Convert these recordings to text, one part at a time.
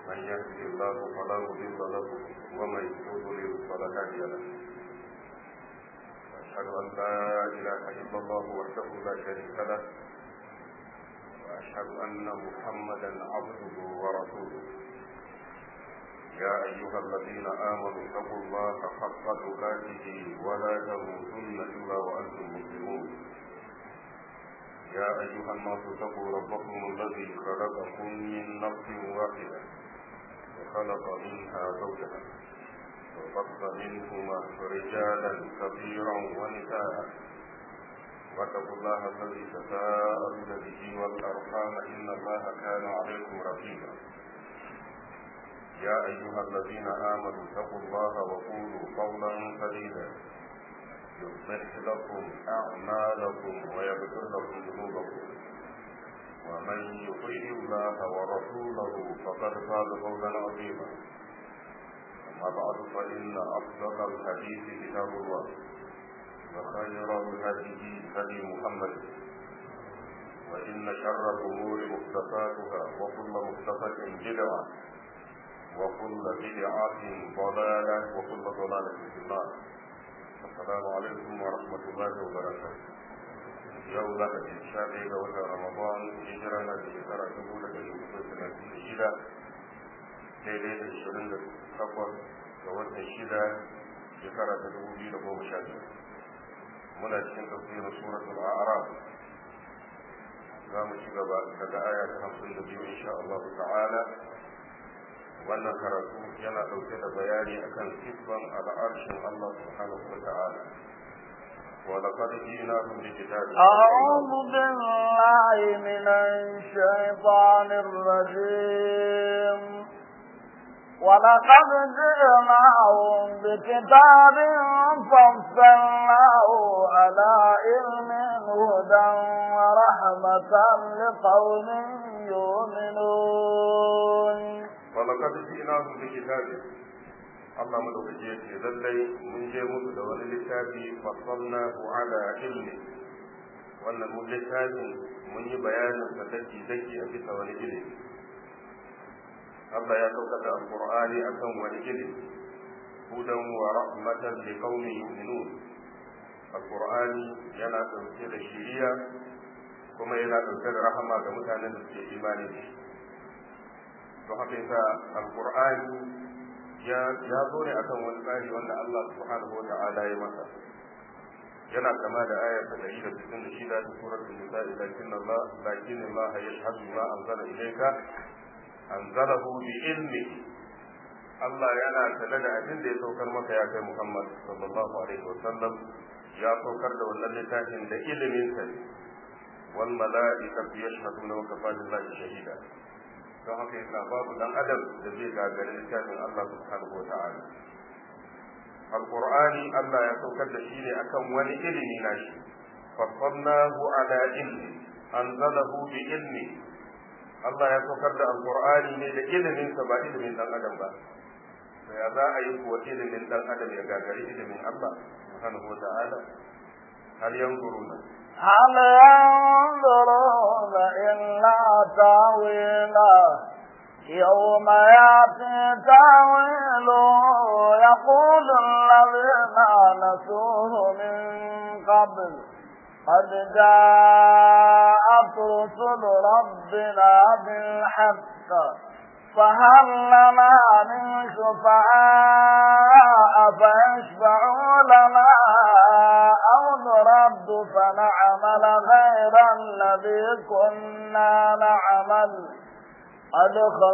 من يهده الله فلا مضل له ومن يضلل فلا هادي له واشهد ان لا اله الا الله وحده لا شريك له واشهد ان محمدا عبده ورسوله يا ايها الذين امنوا اتقوا الله حق تقاته ولا تموتن الا وانتم مسلمون يا ايها الناس اتقوا ربكم الذي خلقكم من نفس واحده وخلق منها زوجها وبث منهما رجالا كثيرا ونساء واتقوا الله الذي تساءلون به والارحام ان الله كان عليكم رقيبا يا ايها الذين امنوا اتقوا الله وقولوا قولا سديدا يصلح لكم اعمالكم ويغفر لكم ذنوبكم ومن يطيع الله ورسوله فقد فاز فوزا عظيما اما بعد فان افضل الحديث كتاب الله وخير الهدي هدي محمد وان شر الامور محدثاتها وكل محدثه بدعه وكل بدعه ضلاله وكل ضلاله في النار السلام عليكم ورحمه الله وبركاته yau za ka ce sha ɗaya ga watan ramadan hijira na da shekara dubu da ɗari hudu da talatin da shida daidai da ishirin da takwas ga watan shida shekara ta dubu biyu da goma sha biyu muna cikin tafsirin suratul a'raf za mu ci gaba daga aya ta hamsin da biyu insha Allah ta'ala wannan karatu yana ɗauke da bayani akan sifan al'arshin Allah subhanahu wa ta'ala ولقد جئناهم بكتاب أعوذ بالله من الشيطان الرجيم ولقد جئناهم بكتاب فصلناه على علم هدى ورحمة لقوم يؤمنون ولقد جئناهم بكتاب Allah madaukaki ya ce lallai mun je musu da wani littafi fasalna ala ilmi wannan mun littafin mun yi bayanin sa daki daki a bisa wani ilimi Allah ya saukar da alqur'ani akan wani ilimi hudan wa rahmatan li qaumin yu'minun alqur'ani yana dauke da shiriya kuma yana dauke da rahama ga mutanen da suke imani da shi don haka yasa alqur'ani ya zo ne akan wani tsari wanda Allah subhanahu wa ta'ala ya masa yana kama da ayar ta dari da sittin da shida ta suratul nisa lakin Allah lakin Allah yashhadu ma anzala ilayka anzalahu bi ilmi Allah yana tare da abin da ya saukar maka ya kai Muhammad sallallahu alaihi wa sallam ya saukar da wannan littafin da ilimin sa wal mala'ikatu yashhaduna wa kafa billahi shahida don haka yasa babu dan adam da zai gagari littafin Allah subhanahu wa ta'ala alqur'ani Allah ya saukar da shi ne akan wani ilimi nashi fasalnahu ala ilmi anzalahu bi ilmi Allah ya saukar da alqur'ani ne da ilimin sa ba ilimin dan adam ba to ya za a yi kuwa ilimin dan adam ya gagari ilimin Allah subhanahu wa ta'ala hal yanzuruna هل ينظرون إلا تاويله يوم يأتي تاويله يقول الذين نسوه من قبل قد جاءت رسل ربنا بالحق فهل لنا من شفعاء فيشفعوا لنا أو نرد فنعمل غير الذي كنا نعمل قد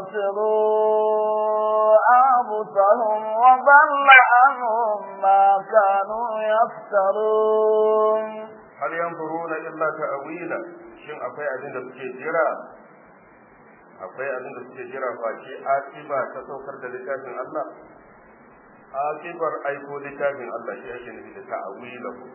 خسروا أنفسهم وضل عنهم ما كانوا يفترون هل ينظرون إلا تأويلا shin akwai abin da suke jira akwai abin da suke jira face akiba ta saukar da littafin Allah akibar aiko littafin Allah shi ake nufi da ta'awilahu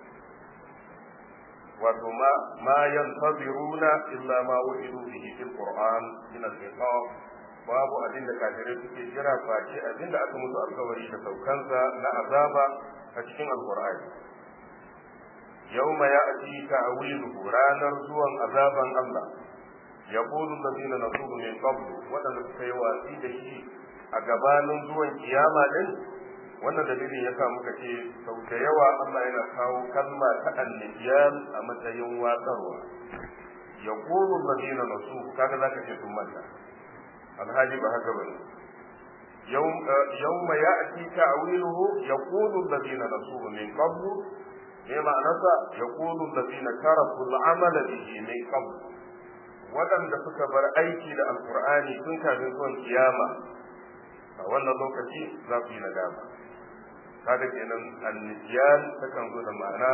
wato ma ma yantaziruna illa ma wu'idu bihi fil qur'an min al-iqab babu abin da kafirai suke jira face abin da aka musu alkawari da saukansa na azaba a cikin alqur'ani yawma ya'ti ta'wiluhu ranar zuwan azaban Allah yaqulu alladhina nasuhu min qabl wadanda suka yi watsi da shi a gabanin zuwan kiyama din wannan dalilin yasa muka ce sau da yawa Allah yana kawo kalma ta anniyan a matsayin watsarwa yaqulu alladhina nasuhu kaga zaka ce sun manta alhaji ba haka bane يوم يوم يأتي تأويله يقول الذين نسوه من قبل بما نسى يقول الذين تركوا العمل به من قبل waɗanda suka bar aiki da alkur'ani tun kafin zuwan kiyama a wannan lokaci za su yi nadama kaga kenan annisyan takan zo da ma'ana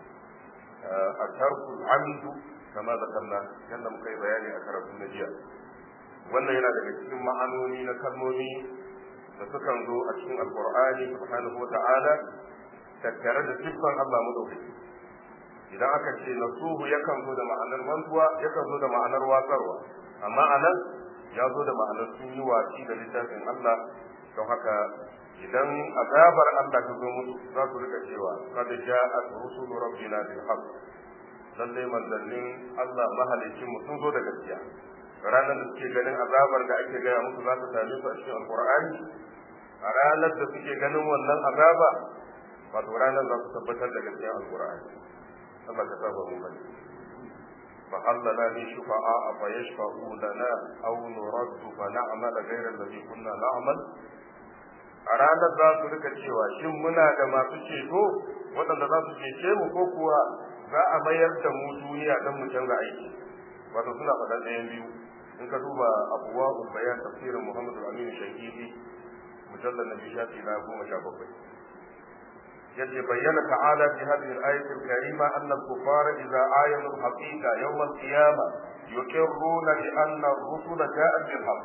a tarkul amdu kama da kalla yadda muka yi bayani a karatun na jiya wannan yana daga cikin ma'anoni na kalmomi da sukan zo a cikin alkur'ani subhanahu wata'ala tattare da siffan Allah madaukaki idan aka ce nasuhu yakan zo da ma'anar mantuwa yakan zo da ma'anar watsarwa amma anan ya zo da ma'anar sun yi watsi da littafin Allah don haka idan azabar Allah ta zo musu za su rika cewa qad ja'at rusulu rabbina bil haqq lalle manzannin Allah mahalicin mu sun zo da gaskiya ranar da suke ganin azabar da ake gaya musu za ta same su a cikin alkur'ani a ranar da suke ganin wannan azaba wato ranar za su tabbatar da gaskiyar alkur'ani Allah ka saba mu bane فهل لنا من شفعاء فيشفعوا لنا أو نرد فنعمل غير الذي كنا نعمل a ranar za su rika cewa shin muna da masu ceto waɗanda za su cece mu ko kuwa za a mayar da mu duniya don mu canza aiki wato suna faɗan ɗayan biyu in ka duba abuwa bayan tafsirin muhammadu aminu shahidi mujallar na bishafi na goma sha bakwai yace bayyana ta'ala fi hadhihi al-ayati al-karima anna al-kuffara idza ayanu al-haqiqa yawm al-qiyamah yuqirruna bi anna ar-rusula ja'at bil haqq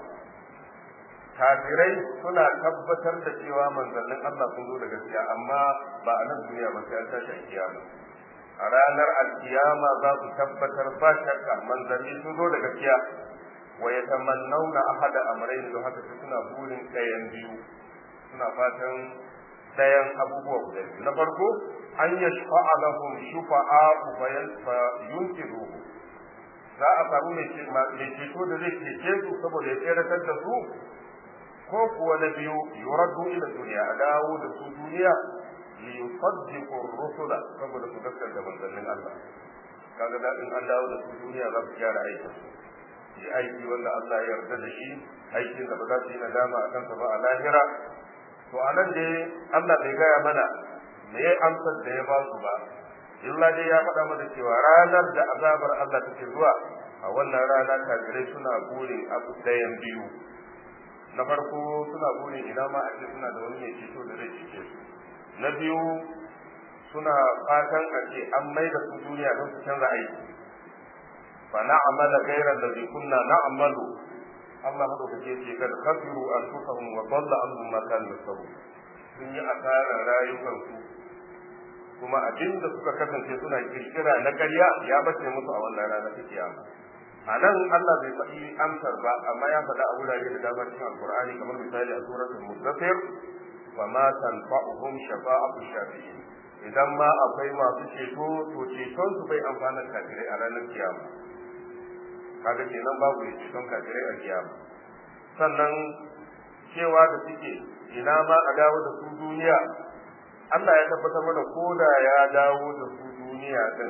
kafirai suna tabbatar da cewa manzannin Allah sun zo da gaskiya amma ba a nan duniya ba sai an tashi kiyama a ranar alkiyama za su tabbatar ba shakka manzanni sun zo da gaskiya wa yatamannawna ahada amrayn don haka suna burin ɗayan biyu suna fatan ɗayan abubuwa guda biyu na farko an yashfa'a lahum shufa'a fa yunkiruhu za a samu mai ceto da zai cece su saboda ya tseratar da su ko kuwa na biyu yuraddu ila duniya a dawo da su duniya li yusaddiqu rusula saboda su gaskata manzannin Allah kaga da in an dawo da su duniya za su gyara aikin yi aiki wanda Allah ya yarda da shi aikin da ba za su yi nadama a kansa ba a lahira to a nan dai Allah bai gaya mana me ya amsar da ya ba su ba illa dai ya faɗa mana cewa ranar da azabar Allah take zuwa a wannan rana kafirai suna burin abu ɗayan biyu na farko suna burin ina ma ake suna da wani mai ceto da zai cece su na biyu suna fatan a ce an mai da su duniya don su canza aiki fa na'amala ghayra alladhi kunna na'malu Allah madaukake ce kad khasiru anfusahum wa dalla anhum ma kanu yasabun sun yi asarar rayukansu kuma abin da suka kasance suna kirkira na ƙarya ya bace musu a wannan rana ta kiyama a nan Allah bai faɗi amsar ba amma ya faɗa a wurare da dama cikin alkur'ani kamar misali a suratul mudaththir fa ma tanfa'uhum shafa'atu shafi'in idan ma akwai masu ceto to ceton su bai amfana kafirai a ranar kiyama kaga kenan babu ceton kafirai a kiyama sannan cewa da suke ina ma a dawo da su duniya Allah ya tabbatar mana ko da ya dawo da su duniya din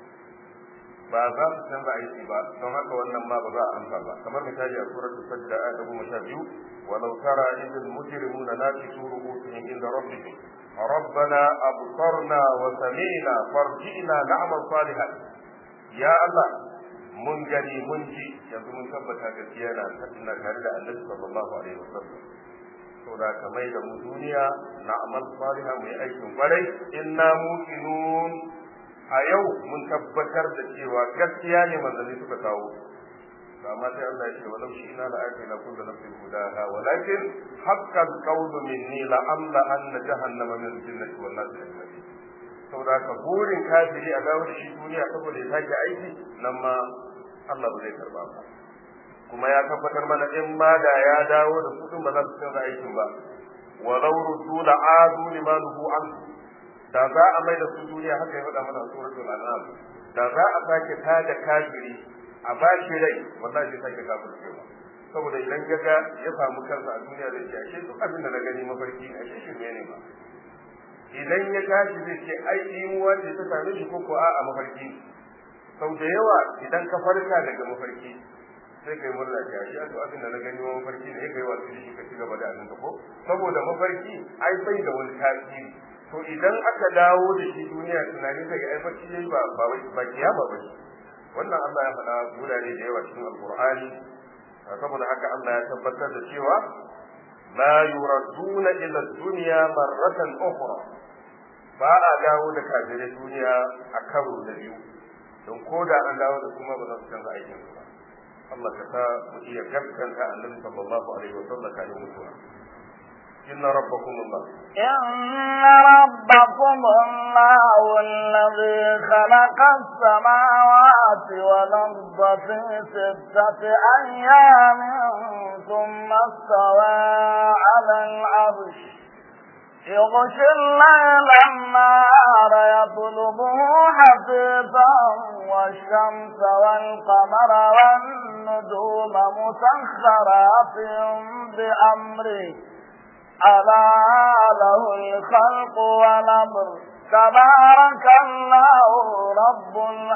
ba za su canza aiki ba don haka wannan ma ba za a amsa ba kamar misali a surar sajda ayat goma sha biyu walau tara idil mujrimuna nakisu ru'usihim inda rabbihim ربنا أبصرنا وسمعنا فارجئنا نعمل صالحا يا الله mun gani mun ji yanzu mun tabbata gaskiya na na tare da Annabi sallallahu alaihi wasallam to da ka mai da mu duniya na amal salihan mu yi aikin kwarai inna muqinun a yau mun tabbatar da cewa gaskiya ne manzanni suka kawo amma sai Allah ya ce walau shi ina la'akai na kullu nafsin hudaha walakin haqqal qawlu minni la amla anna jahannama min jinnati wan nas ajma'in saboda ka burin kafiri a dawo da shi duniya saboda ya sake aiki nan ma Allah ba zai karba ba kuma ya tabbatar mana in ma da ya dawo da su ba za su canza aikin ba walau ruddu la adu limanuhu an da za a mai da su duniya haka ya faɗa mana suratul an'am da za a sake tada kafiri a ba shi rai wallahi sai sake kafircewa saboda idan ya ga ya samu kansa a duniya zai ce ashe duk abin da na gani mafarki ne ashe shirme ne ba idan ya tashi zai ce ai imuwa ce ta same shi ko ko a'a mafarki sau da yawa idan ka farka daga mafarki sai kai murna ce ashe a abin da na gani wa mafarki ne kai wasu shi ka ci gaba da abin ka ko saboda mafarki ai bai da wani tasiri to idan aka dawo da shi duniya tunanin sai ai bacci ne ba ba ba kiyama ba wannan Allah ya faɗa gurare da yawa cikin alqur'ani saboda haka Allah ya tabbatar da cewa la yuraduna ila dunya marratan ukhra ba a dawo da kafirai duniya a karo da biyu don ko da an dawo da kuma ba za su canza aikin su ba Allah ka sa mu iya gaskanta annabi sallallahu alaihi wa sallam kafin mutuwa inna rabbakum Allah إن ربكم الله الذي خلق السماوات والأرض في ستة أيام ثم استوى على العرش يغشي الليل النهار يطلبه حثيثا والشمس والقمر والنجوم مسخرات بأمره ألا له الخلق والأمر تبارك الله رب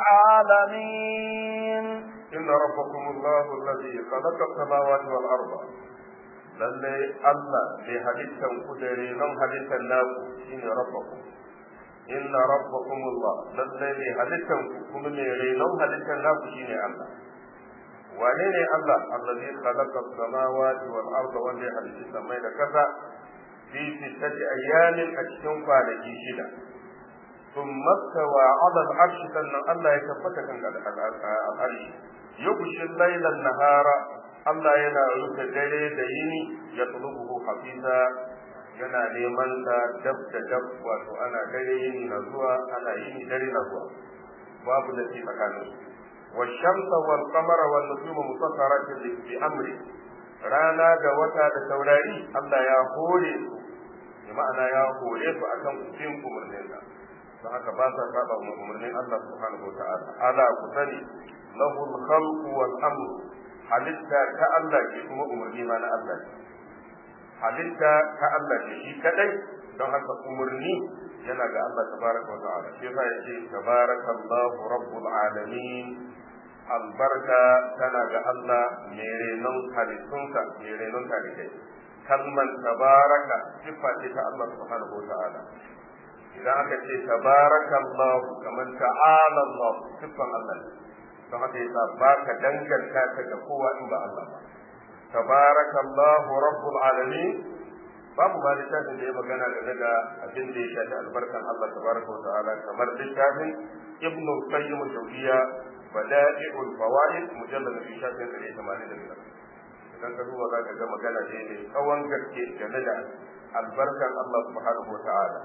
العالمين إن ربكم الله الذي خلق السماوات والأرض lallai Allah bai halittan ku da renon halittan naku shine rabbakum inna rabbakum Allah lallai bai halittan ku kuma mai renon halittan naku shine Allah wane ne Allah allazi khalaqa as-samawati wal arda wanda ya halitta samai da kasa fi sittati ayyamin a cikin kwanaki shida thumma stawa 'ala al-'arsh sannan Allah ya tabbata kan al-'arsh yughshi al-layla an-nahara Allah yana rufe dare da yini ya tulubuhu hafiza yana neman sa dab da dab wato ana dare yini na zuwa ana yini dare na zuwa babu da ke tsakanin والشمس والقمر والنجوم مسخرات بأمره rana da wata da taurari Allah ya hore su bi ma'ana ya hore su akan bin umarnin sa don haka ba sa saba umarnin Allah subhanahu wa ta'ala ala ku sani lahul khalqu wal amru halitta ta Allah ce kuma umarni ma na Allah ce halitta ta Allah ce shi kadai don haka umarni yana ga Allah tabaraka wa ta'ala shi yasa yace tabarakallahu rabbul alamin albarka tana ga Allah mai renon halittunsa mai renon talibai kalman tabaraka siffa ce ta Allah subhanahu wa ta'ala idan aka ce tabarakallahu kaman ta'ala Allah siffan Allah ne don haka yasa ba ka danganta ta ga kowa in ba Allah ba tabarakallahu rabbul alamin babu ba littafin da ya magana game da abin da ya shafi albarkan Allah tabaraka wa ta'ala kamar littafin ibnu qayyim al-jawziya bada'i'ul fawaid mujallad fi shafin 185 idan ka duba za ka ga magana ne mai tsawon gaske game da albarkan Allah subhanahu wa ta'ala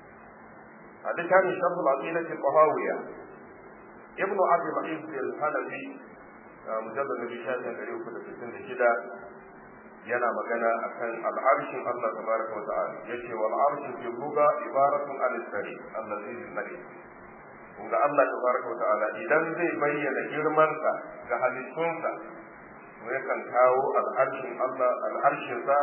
a littafin shafin aqidati tahawiyya ابن عبد العزيز الحنفي مجلد في شاشة غريب كل ستين شدة yana magana akan al'arshin Allah tabaraka wa ta'ala yace wal arshu fi lugha ibaratun an sari allazi bil mari kuma Allah tabaraka wa ta'ala idan zai bayyana girmansa ga halittunsa to yakan kawo al'arshin Allah al'arshin sa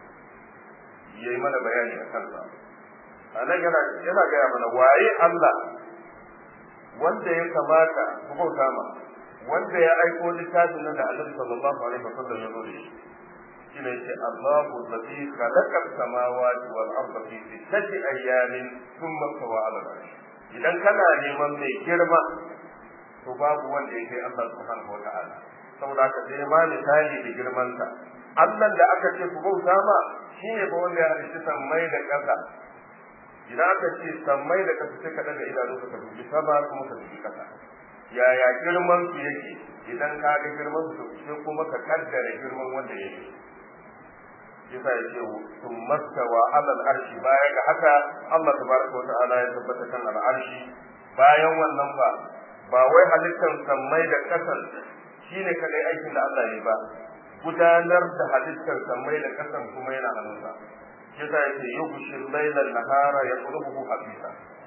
yayi mana bayani akan sa anan yana yana ga mana waye Allah wanda ya kamata ku bauta ma wanda ya aiko littafin nan da Annabi sallallahu alaihi wasallam ya zo da shi shine yace Allahu allazi khalaqa as-samawati wal arda fi sittati ayyamin thumma stawa 'ala al-'arsh idan kana neman mai girma to babu wanda yake Allah subhanahu wa ta'ala saboda haka sai ma misali da girman sa Allah da aka ce ku bauta ma shine ba wanda ya halitta sammai da ƙasa idan aka ce sammai da ƙasa sai ka daga idanu ka dubi sama kuma ka dubi ƙasa yaya girman su yake idan ka ga girman su sai kuma ka kaddara girman wanda yake yasa ya ce sun mastawa alal arshi baya ga haka Allah tabaraka wa ta'ala ya tabbata kan al arshi bayan wannan ba ba wai halittar sammai da kasan shine kadai aikin da Allah ya ba gudanar da halittar sammai da kasan kuma yana hannunsa yasa ya ce yughshi al-layla an-nahara yaqlubuhu habisa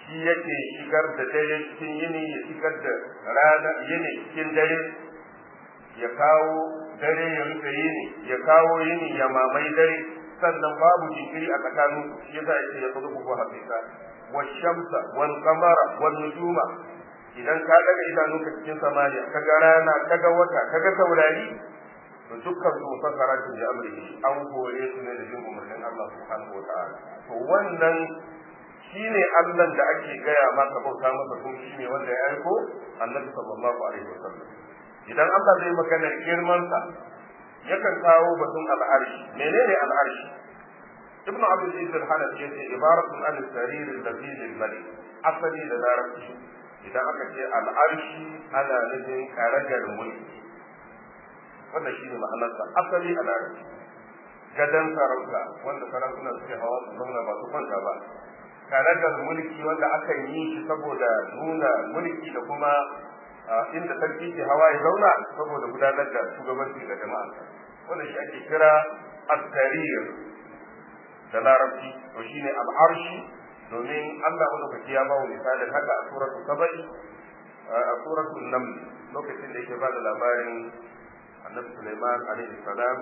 shi yake shigar da dare cikin yini ya shigar da rana yini cikin dare ya kawo dare ya rufe yini ya kawo yini ya mamai dare sannan babu jinkiri a tsakanin shi yasa yake ya kudu ko hakika wa shamsa wal qamara wal nujuma idan ka daga idanunka cikin samaniya kaga rana kaga wata kaga taurari to dukkan su fasara su da amri an hore su ne da jin umarnin Allah subhanahu wa ta'ala to wannan shine Allah da ake gaya maka bauta masa kuma shine wanda ya aiko Annabi sallallahu alaihi wasallam idan Allah zai magana girman sa yakan kawo batun al'arshi menene al'arshi ibnu abdul aziz al-hanafi yace ibaratun an sarir al-labil al-malik asali da larabci idan aka ce al'arshi ana nufin karagar mulki wannan shine ma'anarsa asali a larabci gadan sarauta wanda sarakuna suke hawa su zauna ba su kwanta ba karagar mulki wanda aka yi shi saboda nuna mulki da kuma inda sarki ke hawa ya zauna saboda gudanar da shugabanci ga jama'a wannan shi ake kira at-tarir da larabci to shine al-arshi domin Allah madaukaki ya bawo misalin haka a suratu sabai a suratu naml lokacin da yake ba da labarin annabi Sulaiman alaihi salam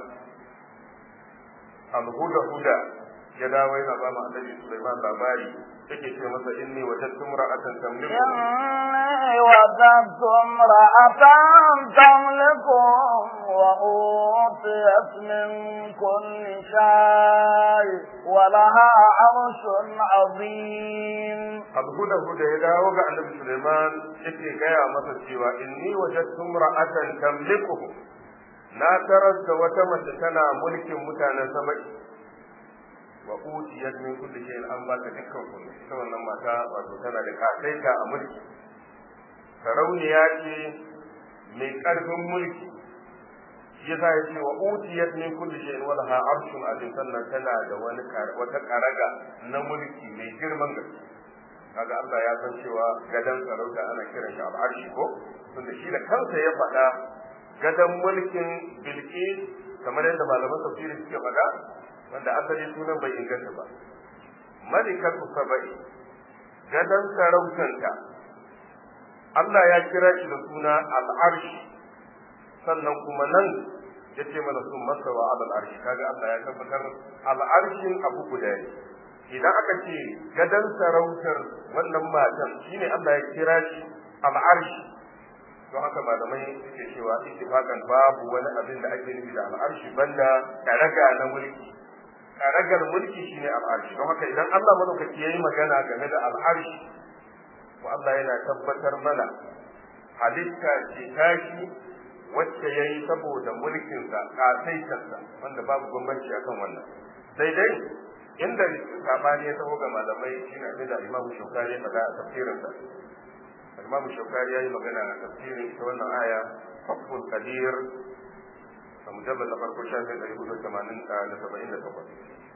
al-huda huda ya dawo yana ba mu annabi Sulaiman labari yake ce masa inni wajadtu imra'atan tamliku inni wajadtu imra'atan tamlikum wa utiyat min kulli shay wa laha 'arshun 'azim al-huda huda ya dawo ga annabi Sulaiman yake gaya masa cewa inni wajadtu imra'atan tamliku na tarar da wata mace tana mulkin mutanen saba'i wa utiyat min kulli shay'in an ba ta dukkan kullu ita wannan mata wato tana da kasaita a mulki sarauniya ce mai karfin mulki shi yasa ya ce wa utiyat min kulli shay'in wa laha arshun azim sannan tana da wani wata karaga na mulki mai girman gaske kaga Allah ya san cewa gadan sarauta ana kiran shi al'arshi ko tunda shi da kansa ya faɗa gadan mulkin bilqis kamar yadda malaman tafsiri suke faɗa wanda asali sunan bai inganta ba malikatu saba'i gadan sarautanta Allah ya kira shi da suna al'arshi sannan kuma nan ya ce mana sun masawa al'arshi kaga Allah ya tabbatar al'arshin abu guda ne idan aka ce gadan sarautar wannan matan shine Allah ya kira shi al'arshi don haka malamai suke cewa ittifaqan babu wani abin da ake nufi da al'arshi banda karaga na mulki karagar mulki shine al'arshi don haka idan Allah madaukaki yayi magana game da al'arshi to Allah yana tabbatar mana halitta ce tashi wacce yayi saboda mulkinsa kasaitarsa wanda babu bambanci akan wannan sai dai inda sabani ya taho ga malamai shine abin da Imam Shawkani ya faɗa a tafsirinsa Imam Shawkani ya yi magana a tafsirin ita wannan aya Fathul Qadir a mujallar na farko shafin ɗari hudu tamanin da saba'in da takwas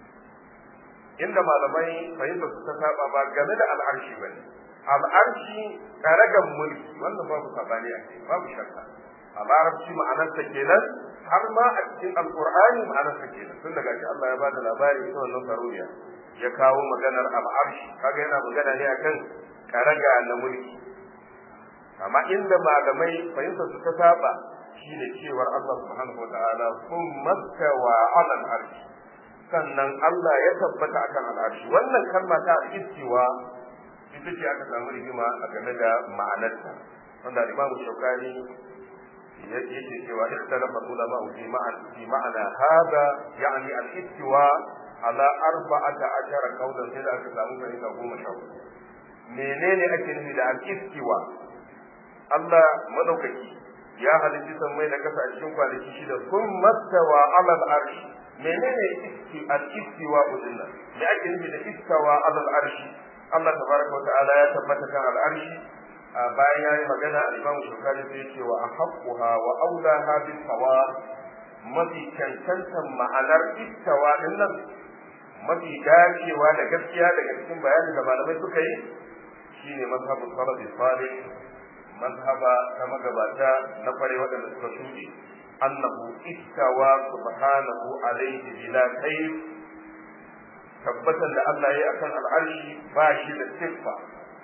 inda malamai fahimtar su ta saba ba game da al'arshi ba ne al'arshi ɗaragan mulki wannan babu sabani a kai babu shakka a larabci ma'anarsa kenan har ma a cikin alqur'ani ma'anarsa kenan tun daga shi Allah ya bada labari ita wannan saruriya ya kawo maganar al'arshi kaga yana magana ne akan karaga na mulki amma inda malamai fahimtar su ta saba shine cewar Allah subhanahu wa ta'ala kun mastawa 'ala al-arshi sannan Allah ya tabbata akan al'arshi wannan kalma ta istiwa ita ce aka samu rigima a game da ma'anarta wanda Imam Shawkani yake cewa ikhtalafa ulama fi ma'an fi ma'ana hada yani al-istiwa ala arba'ata ashara qawlan sai da aka samu fahimta goma sha menene ake nufi da al-istiwa Allah madaukaki ya halitta sammai da kasa a cikin kwanaki shida kun mastawa ala al-arshi menene iski al-istiwa udinna me ake nufi da istawa ala al-arshi Allah tabaraka wa ta'ala ya tabbata kan al-arshi bayan ya yi magana al-Imam Shukari sai ce wa ahaqquha wa aulaha bil sawab mafi cancantan ma'anar istawa din nan mafi dacewa da gaskiya daga cikin bayanin da malamai suka yi shine mazhabul salaf salih mazhaba ta magabata na fare waɗanda suka shuɗe annahu istawa subhanahu alayhi bila kayf tabbatan da Allah ya yi akan al'arshi ba shi da siffa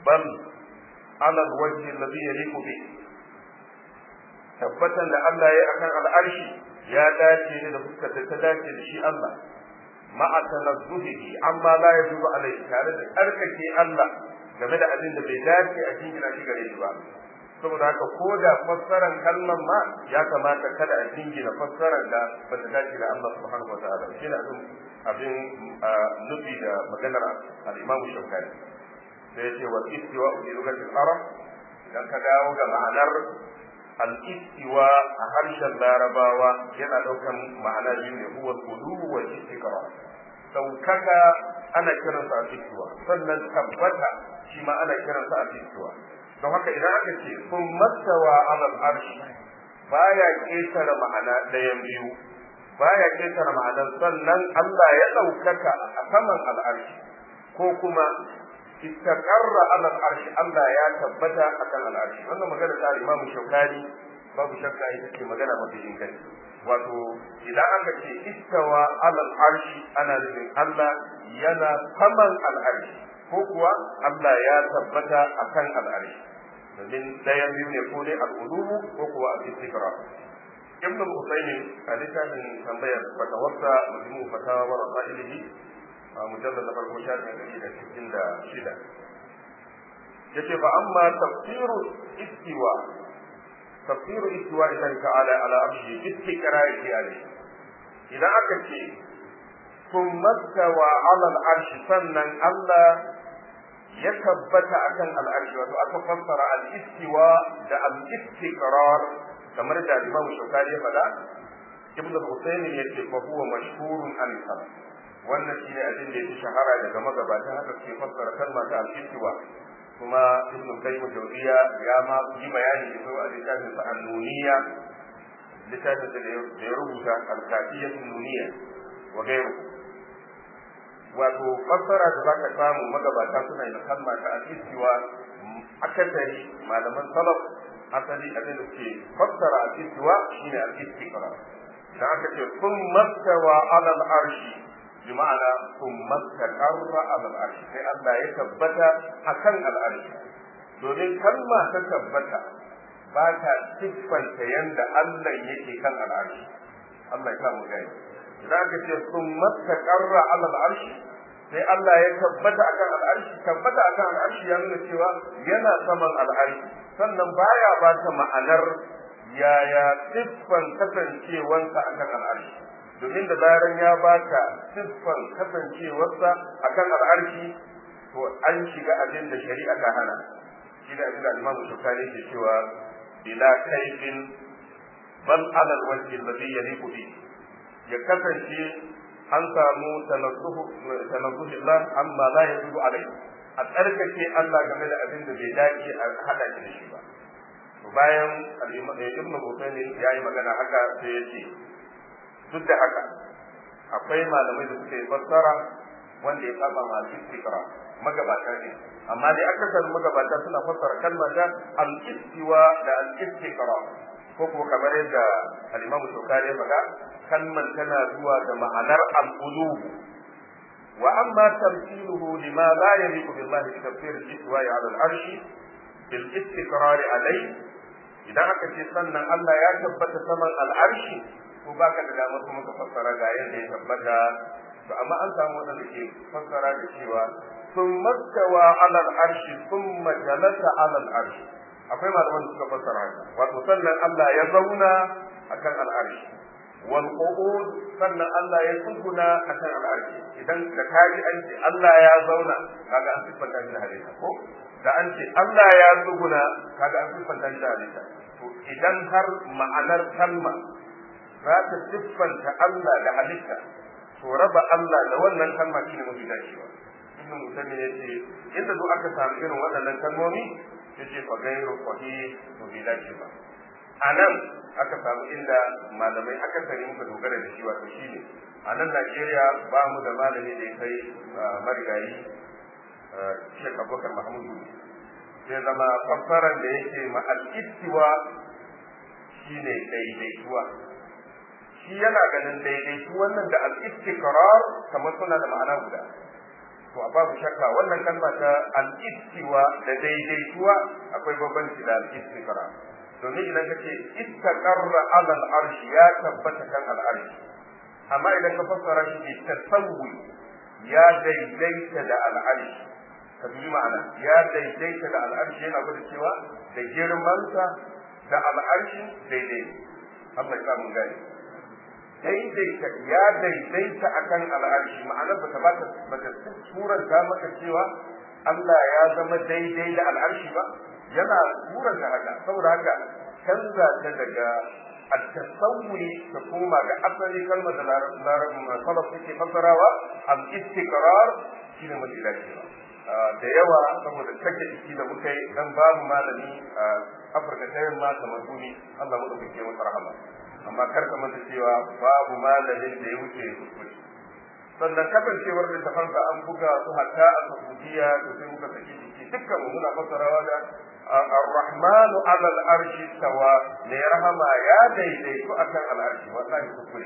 bal ala alwajhi alladhi yaliqu bi tabbatan da Allah ya akan al'arshi ya dace ne da fuskar da ta dace da shi Allah ma'a tanazzuhihi amma la yajuzu alaihi tare da tsarkake Allah game da abin da bai dace a jingina shi gare shi ba saboda haka ko da fassarar kalmar ma ya kamata kada a jingina fassarar da ba ta dace da Allah subhanahu wa ta'ala shi ne abin abin nufi da maganar al-Imam Shawkani sai ya ce wa istiwa fi lugatil arab idan ka dawo ga ma'anar al-istiwa a harshen larabawa yana daukan ma'ana biyu ne huwa al-qulu wa istiqrar daukaka ana kiransa al-istiwa sannan tabbata shi ma ana kiransa al-istiwa don haka idan aka ce sun mastawa alal arshi baya ketare ma'ana ɗayan biyu baya ketare ma'anar sannan Allah ya ɗaukaka a saman al'arshi ko kuma istaqarra alal arshi Allah ya tabbata akan al'arshi wannan magana ta Imam Shaukani babu shakka ita ce magana mafi inganci wato idan aka ce istawa alal arshi ana nufin Allah yana saman al'arshi ko kuwa Allah ya tabbata akan al'arshi domin ɗayan biyu ne ko dai al'ulumu ko kuwa al-istiqra ibn al-usaymin a littafin tambayar fatawarsa majmu fatawa wa rasailihi a mujallad na farko shafin ɗari da sittin da shida yace fa amma tafsiru istiwa tafsiru istiwa illahi ta'ala ala arshi istiqra'i alayhi idan aka ce ثم استوى على العرش sannan Allah ya tabbata akan al'arshi wato aka fassara al-istiwa da al-istiqrar kamar da Imam Shawkani ya faɗa Ibn al-Husayn yace fa huwa mashhurun an salaf wannan shine abin da yake shahara daga magabatan haka suke fassara kalmar ta al-istiwa kuma Ibn Qayyim Jawziya ya ma yi bayani da su a littafin sa an-nuniyya littafin da ya rubuta al-kafiyyah nuniyya wa ghayruhu wato fassara da zaka samu magabata suna yin kalma ta al-istiwa akasari malaman salaf asali abin da ke fassara al-istiwa shine al-istiqra da aka ce kun mastawa ala al-arshi bi ma'ana kun mastaqarra ala al-arshi sai Allah ya tabbata akan al-arshi domin kalma ta tabbata ba ta siffanta yanda Allah yake kan al-arshi Allah ya sa mu gani za ka ce sun mastaqarra ala al'arshi sai Allah ya tabbata akan al'arshi tabbata akan al'arshi ya nuna cewa yana saman al'arshi sannan baya ba ta ma'anar yaya siffan kasancewansa akan al'arshi domin da zaran ya baka siffan kasancewarsa akan al'arshi to an shiga abin da shari'a ta hana shi da abin da Imam Shukari ke cewa bila kaifin bal ala alwajhi alladhi yaliqu bihi ya kasance an samu tanazzuhi Allah amma la yajibu alai a tsarkake Allah game da abin da bai dace a hada shi da shi ba to bayan ibn Husaymin ya yi magana haka sai ya ce duk da haka akwai malamai da suka yi fassara wanda ya saba ma al-istiqra magabata ne amma dai akasar magabata suna fassara kalmar da al-istiwa da al-istiqra ko kuma kamar yadda al-Imam Shukari ya faɗa kalman tana zuwa da ma'anar al-qulub wa amma tamthiluhu lima la yaliqu billahi bi tafsir al-istiwa 'ala al-arsh bil istiqrar alayhi idan aka ce sannan Allah ya tabbata saman al-arshi ko baka da damar kuma ka fassara ga yadda ya tabbata to amma an samu wanda ke fassara da cewa ثم استوى على العرش ثم جلس على العرش akwai malaman da suka fassara haka wato sannan Allah ya zauna akan al'arshi wal qu'ud sannan Allah ya tsuguna akan al'arshi idan da kaji an ce Allah ya zauna kaga an siffanta shi da halitta ko da an ce Allah ya tsuguna kaga an siffanta shi da halitta to idan har ma'anar kalma za ta siffanta Allah da halitta to raba Allah da wannan kalma shine mafi dacewa ibn musamman ya ce inda duk aka samu irin waɗannan kalmomi ya ce fa gairu sahih to bai dace ba a nan aka samu inda malamai aka sani muka dogara da shi wato shi ne a nan Najeriya ba mu da malami da ya kai marigayi Sheikh Abubakar Mahmudu sai zama fassarar da yake ma al-istiwa shine daidaituwa shi yana ganin daidaitu wannan da al-istiqrar kamar suna da ma'ana guda to a babu shakka wannan kalma ta al-istiwa da daidaituwa akwai bambanci da al-istiqra domin idan ka ce istaqarra ala al-arshi ya tabbata kan al-arshi amma idan ka fassara shi bi tasawwi ya daidaita da al-arshi ka dubi ma'ana ya daidaita da al-arshi yana gwada cewa da girmansa da al-arshi daidai Allah ya mun gani daidaita ya daidaita akan al'arshi ma'anar bata bata bata suranta maka cewa Allah ya zama daidai da al'arshi ba yana suranta haka saboda haka canza ta daga at-tasawwi ta koma ga asali kalmar da larabin salaf suke fassarawa al-istiqrar shine mafi dacewa da yawa saboda take jiki da muka yi dan babu malami a Afirka ta yamma kamar duni Allah mu dauke masa rahama amma kar ka manta cewa babu malamin da ya wuce kuskure sannan kasancewar littafansa an buga su hatta a saudiya da sai muka saki jiki dukkan mu muna fassarawa da ar-rahmanu ala al-arshi tawa ne rahama ya daidaitu akan al-arshi wallahi kuskure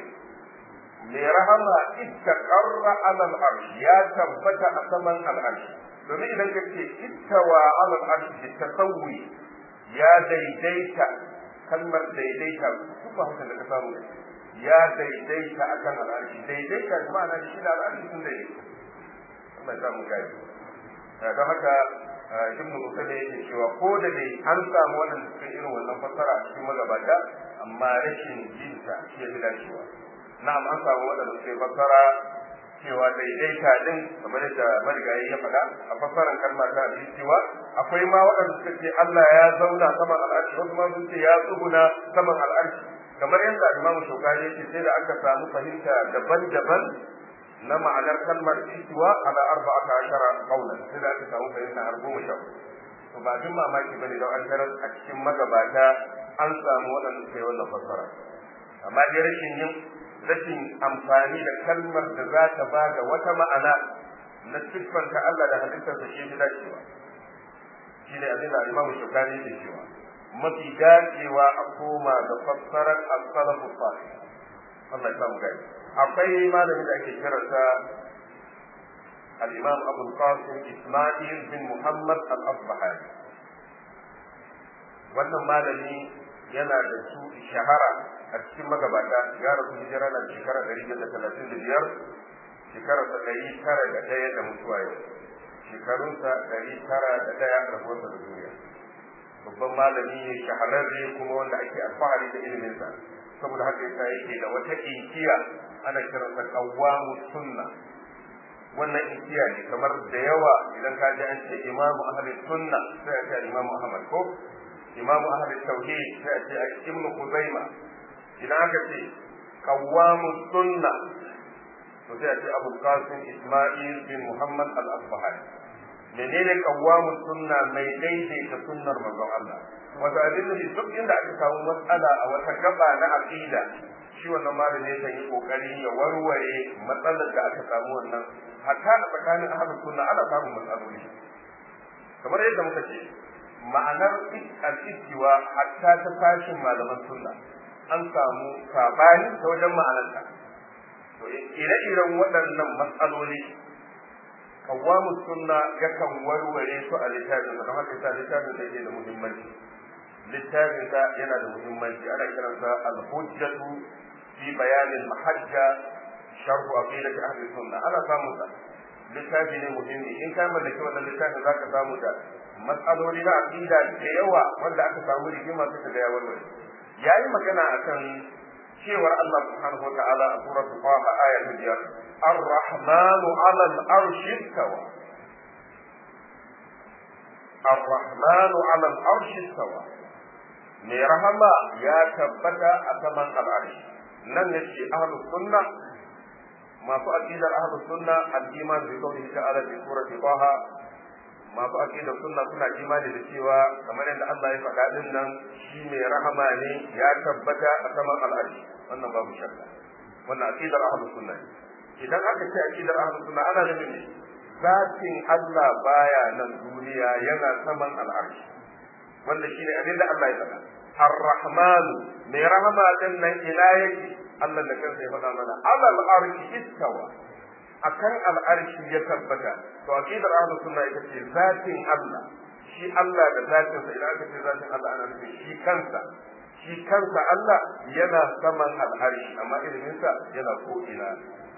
ne rahama istaqarra ala al-arshi ya tabbata a saman al-arshi domin idan ka ce ittawa ala al-arshi tasawwi ya daidaita kalmar daidaita duk ba haka da ka samu ya daidaita akan al'arshi daidaita da ma'ana shi da al'arshi sun daidaita Allah ya samu gari don haka ibn Musa yake cewa ko da dai an samu wannan cikin irin wannan fassara a cikin magabata amma rashin jinta shi ya fi dacewa na'am an samu waɗanda suke fassara cewa daidaita din kamar yadda marigayi ya faɗa a fassarar kalmar ta abin cewa akwai ma waɗanda suka ce Allah ya zauna saman al'arshi wasu ma sun ce ya tsuguna saman al'arshi kamar yadda imamu shaukani yake sai da aka samu fahimta daban-daban na ma'anar kalmar istiwa ala arba'ata ashara qawlan sai da aka samu fahimta har goma sha to ba jin mamaki bane da an tarar a cikin magabata an samu waɗanda suka yi wannan fassara amma dai rashin yin rashin amfani da kalmar da za ta ba da wata ma'ana na siffanta Allah da halittarsa shi ne dacewa shi ne abin da Imam Shukani ke cewa mafi dacewa a koma ga fassarar as-salafu salih Allah ya samu gani akwai malami da ake kiransa al-Imam Abu Qasim Isma'il bin Muhammad al-Asbahani wannan malami yana da su shahara a cikin magabata ya rasu hijira na shekara ɗari da talatin da biyar shekararsa ɗari tara da ɗaya da mutuwa yau shekarunsa ɗari tara da ɗaya da rabuwarsa da duniya babban malami ne shahararre kuma wanda ake alfahari da iliminsa saboda haka yasa yake da wata inkiya ana kiransa qawwamu sunna wannan inkiya ne kamar da yawa idan ka ji an ce imamu ahli sunna sai a ce imamu ahmad ko imamu ahli tauhid sai a ce ibnu khuzaima idan aka ce qawwamu sunna to sai a ce abu qasim isma'il bin muhammad al-asbahani menene qawwamu sunna mai daidaita sunnar manzon Allah wato abin da duk inda aka samu matsala a wata gaba na aqida shi wannan malami yakan yi kokari ya warware matsalar da aka samu wannan hatta a tsakanin ahlus sunna ana samun matsaloli kamar yadda muka ce ma'anar al-istiwa hatta ta tashin malaman sunna an samu sabani ta wajen ma'anarta to ire-iren waɗannan matsaloli kawamu sunna yakan warware su a littafin don haka sa littafin da yake da muhimmanci littafin da yana da muhimmanci ana kiransa al-hujjatu fi bayanin mahajja sharhu aqidati ahli sunna ana samu sa littafi ne muhimmi in ka mallaki wannan littafin zaka samu da matsaloli na aqida da yawa wanda aka samu rigima suka ga ya warware yayi magana akan cewar Allah subhanahu wa ta'ala a suratul Qaha aya ta biyar الرحمن على الأرش استوى الرحمن على الأرش استوى mai rahama ya tabbata a saman al'arshi nan ne ce ahlus sunna masu aqidar ahlus sunna al-iman bi qawlihi ta'ala fi surati taha masu aqidar sunna suna imani da cewa kamar yadda Allah ya faɗa din nan shi mai rahama ne ya tabbata a saman al'arshi wannan babu shakka wannan aqidar ahlus sunna ne idan aka ce aqidar ahlus sunna ana nufin ne zatin Allah baya nan duniya yana saman al'arshi wanda shine abin da Allah ya faɗa ar-rahman mai rahama din nan ila yake Allah da kansa ya faɗa mana alal arshi istawa akan al'arshi ya tabbata to aqidar ahlus sunna ita ce zatin Allah shi Allah da zatin sa idan aka ce zatin Allah ana nufin shi kansa shi kansa Allah yana saman al'arshi amma ilimin sa yana ko ina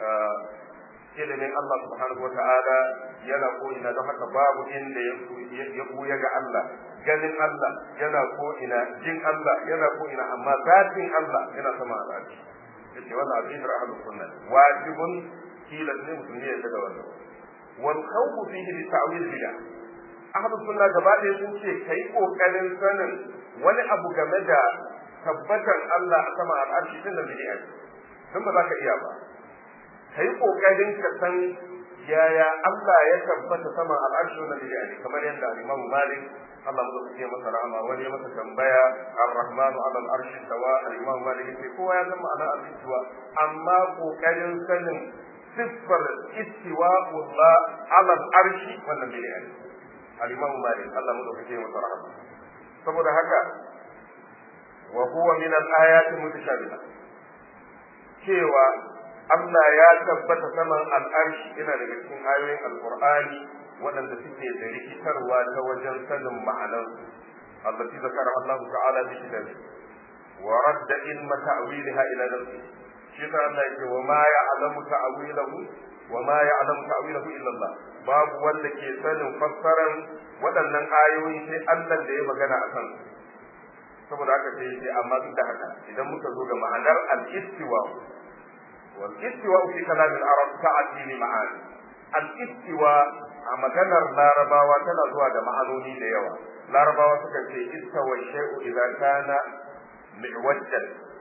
ilimin Allah subhanahu wa ta'ala yana ko ina don haka babu inda ya buya ga Allah ganin Allah yana ko ina jin Allah yana ko ina amma zatin Allah yana sama al'arshi yace wannan aqidar ahlus sunna wajibun kila ne mutum ne ya da wannan wal khawfu fihi li ta'wil bid'a ahlus sunna gaba ɗaya sun ce kai kokarin sanin wani abu game da tabbatar Allah a sama al'arshi din da bid'a sun ba za ka iya ba kai kokarin ka san yaya Allah ya tabbata sama al'arshi wannan bid'a ne kamar yadda Imam Malik Allah mu zai masa rahama wani ya masa tambaya ar-rahman ala al-arshi tawa al-imam malik sai kowa ya san ma'ana al-istiwa amma kokarin sanin siffar istiwa Allah ala al-arshi wannan bid'a ne al-imam malik Allah mu zai masa rahama saboda haka wa huwa min al-ayati mutashabiha cewa Allah ya tabbata saman al-arshi yana daga cikin ayoyin al-Qur'ani waɗanda suke da rikitarwa ta wajen sanin ma'anar allati zakara Allah ta'ala bi kitabi wa radda ilma ta'wilha ila nafsi shi ta Allah yake wa ma ya'lamu ta'wilahu wa ma ya'lamu ta'wilahu illa Allah babu wanda ke sanin fassaran waɗannan ayoyi sai Allah da ya magana a kan saboda haka sai sai amma duk da haka idan muka zo ga ma'anar al-istiwa wal istiwa fi kalam al-arab ta'ati li ma'ani al-istiwa a maganar larabawa tana zuwa da ma'anoni da yawa larabawa suka ce istawa shay'u idza kana mi'wajjan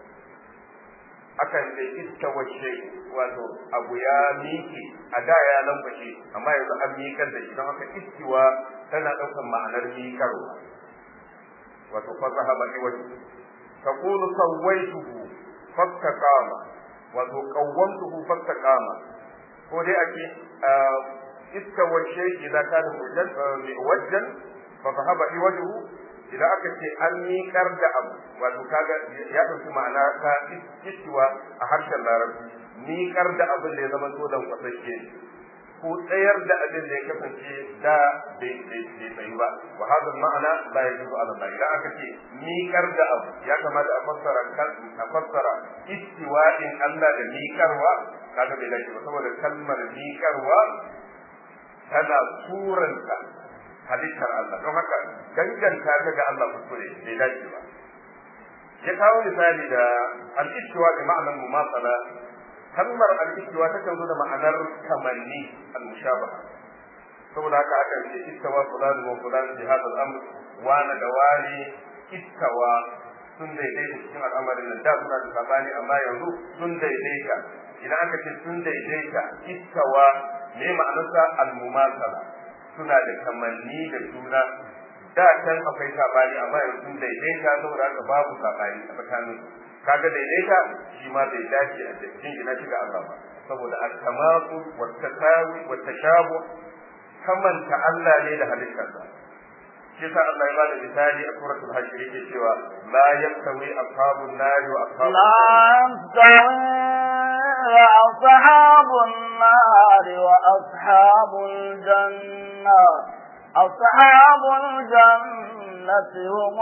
akan ce istawa shay'u wato abu ya miki a da ya lambashe amma yanzu an mikar da shi don haka istiwa tana ɗaukar ma'anar mikarwa wato fa zahaba iwaji taqulu sawaituhu fastaqama wato qawwamtuhu fastaqama ko dai ake استوى الشيء إذا كان موجا فذهب عوجه idan aka ce an miƙar da abu wato kaga ya ɗauki ma'ana ta istiwa a harshen larabci miƙar da abin da ya zama to dan kwasashe ko tsayar da abin da ya kasance da bai tsayi ba wa hada ma'ana la yajuzu ala Allah idan aka ce miƙar da abu ya kamata a fassara a fassara istiwa'in Allah da miƙarwa kaga bai dace ba saboda kalmar miƙarwa tana suranta halittar Allah don haka danganta ta ga Allah kuskure bai dace ba ya kawo misali da al-istiwa bi ma'anar mumasala kalmar al-istiwa ta zo da ma'anar kamanni al-mushabaha saboda haka akan ce istawa fulan wa fulan bi hadha al-amr wana da wani istawa sun daidaita cikin al'amarin nan da suna da sabani amma yanzu sun daidaita idan aka ce sun daidaita istawa me ma'anarsa al-mumasala suna da kamanni da juna da can akwai sabani amma yanzu sun daidaita saboda haka babu sabani a tsakanin kaga daidaita shi ma bai dace a cikin ina shi ga Allah ba saboda al-tamasul wa tasawi wa tashabu kamanta Allah ne da halittarsa shi sa Allah ya ba da misali a suratul hashir yake cewa la yastawi ashabun nari wa ashabun لا أصحاب النار وأصحاب الجنة أصحاب الجنة هم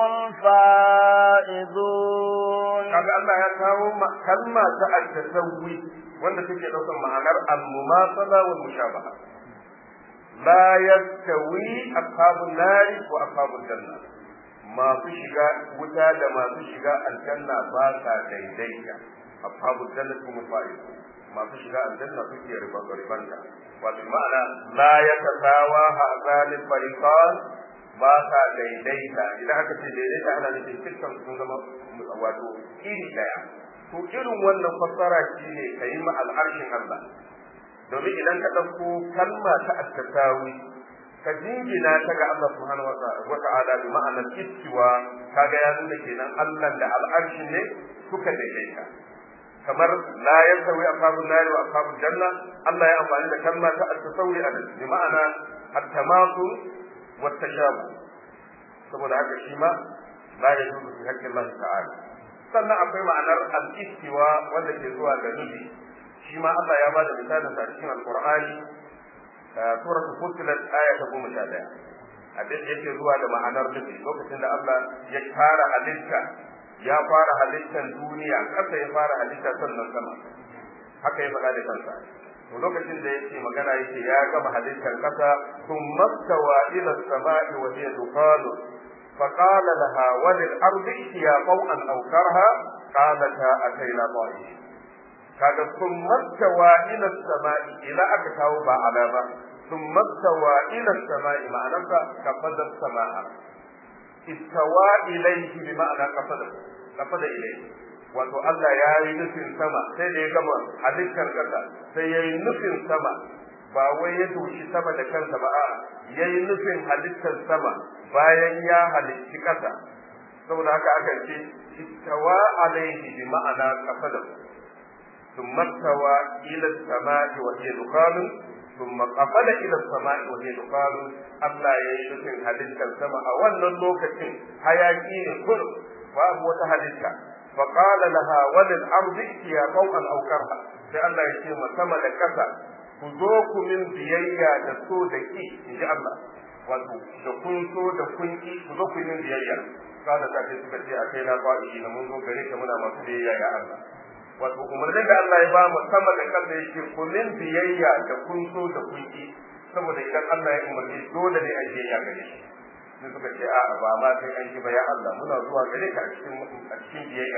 الفائزون kaga Allah ya kawo kalma ta al-tasawwi wanda take daukar ma'anar al-mumasala wal mushabaha la yastawi ashabun nari wa ashabul janna masu shiga wuta da masu shiga aljanna ba sa daidaita ashabul jannati hum faizun masu shiga aljanna suke riba ribanta wato ma'ana la yatasawa hazalil fariqan ba sa daidaita idan aka ce daidaita ana nufin dukkan sun zama wato iri daya to irin wannan fassara shine kayi ma al'arshin Allah domin idan ka ɗauko kalma ta at-tasawi ka jingina ta ga Allah subhanahu wa ta'ala bi ma'anar istiwa kaga ya nuna kenan Allah da al'arshin ne suka daidaita kamar la yasawi ashabun nari wa ashabul janna Allah ya amfani da kalma ta at-tasawi a bi ma'ana at-tamasul wa tashabu saboda haka shi ma la yajuzu fi haqqi Allah ta'ala sannan akwai ma'anar al-istiwa wanda ke zuwa da nufi shi ma Allah ya bada misalin sa cikin alqur'ani suratul fussilat aya ta 11 abin da yake zuwa da ma'anar nufi lokacin da Allah ya fara halitta ya fara halittar duniya kasa ya fara halitta sannan sama haka ya faɗa da kansa to lokacin da yake magana yake ya gama halittar kasa thumma stawa ila samai wa hiya dukhanu فقال لها وللأرض ائتيا طوعا أو كرها قالتا أتينا طائعين kaga sun mastawa ila sama'i ila aka kawo ba ala ba sun mastawa ila sama'i ma'anarsa kafadar sama'a istawa ilaihi bi ma'ana kafadar kafada ilaihi wato Allah ya yi nufin sama sai da ya gama halittar kasa sai ya yi nufin sama ba wai ya doshi sama da kansa ba a'a ya yi nufin halittar sama bayan ya halicci kasa saboda haka aka ce istawa alaihi bi ma'ana kafada ثم استوى إلى السماء وهي دخان ثم قفل إلى السماء وهي دخان الله يشكن هدلك السماء أولا لوكة حياكين كل وهو تهدلك فقال لها وللأرض ائتيا طوعا أو كرها لأن يشيم سما لكسا ku min biyayya da so da ki in ji Allah wato da kun so da kun ki ku zo ku min biyayya kada ta ce suka ce a kai na ba'i na mun zo gare ka muna masu biyayya ya Allah wato umarnin da Allah ya ba mu sama da kansa yake kullun biyayya da kun so da kun ki saboda idan Allah ya umarni dole ne a biyayya gare shi sai suka ce a ba ma sai an yi ba ya Allah muna zuwa gare ka a cikin a cikin biyayya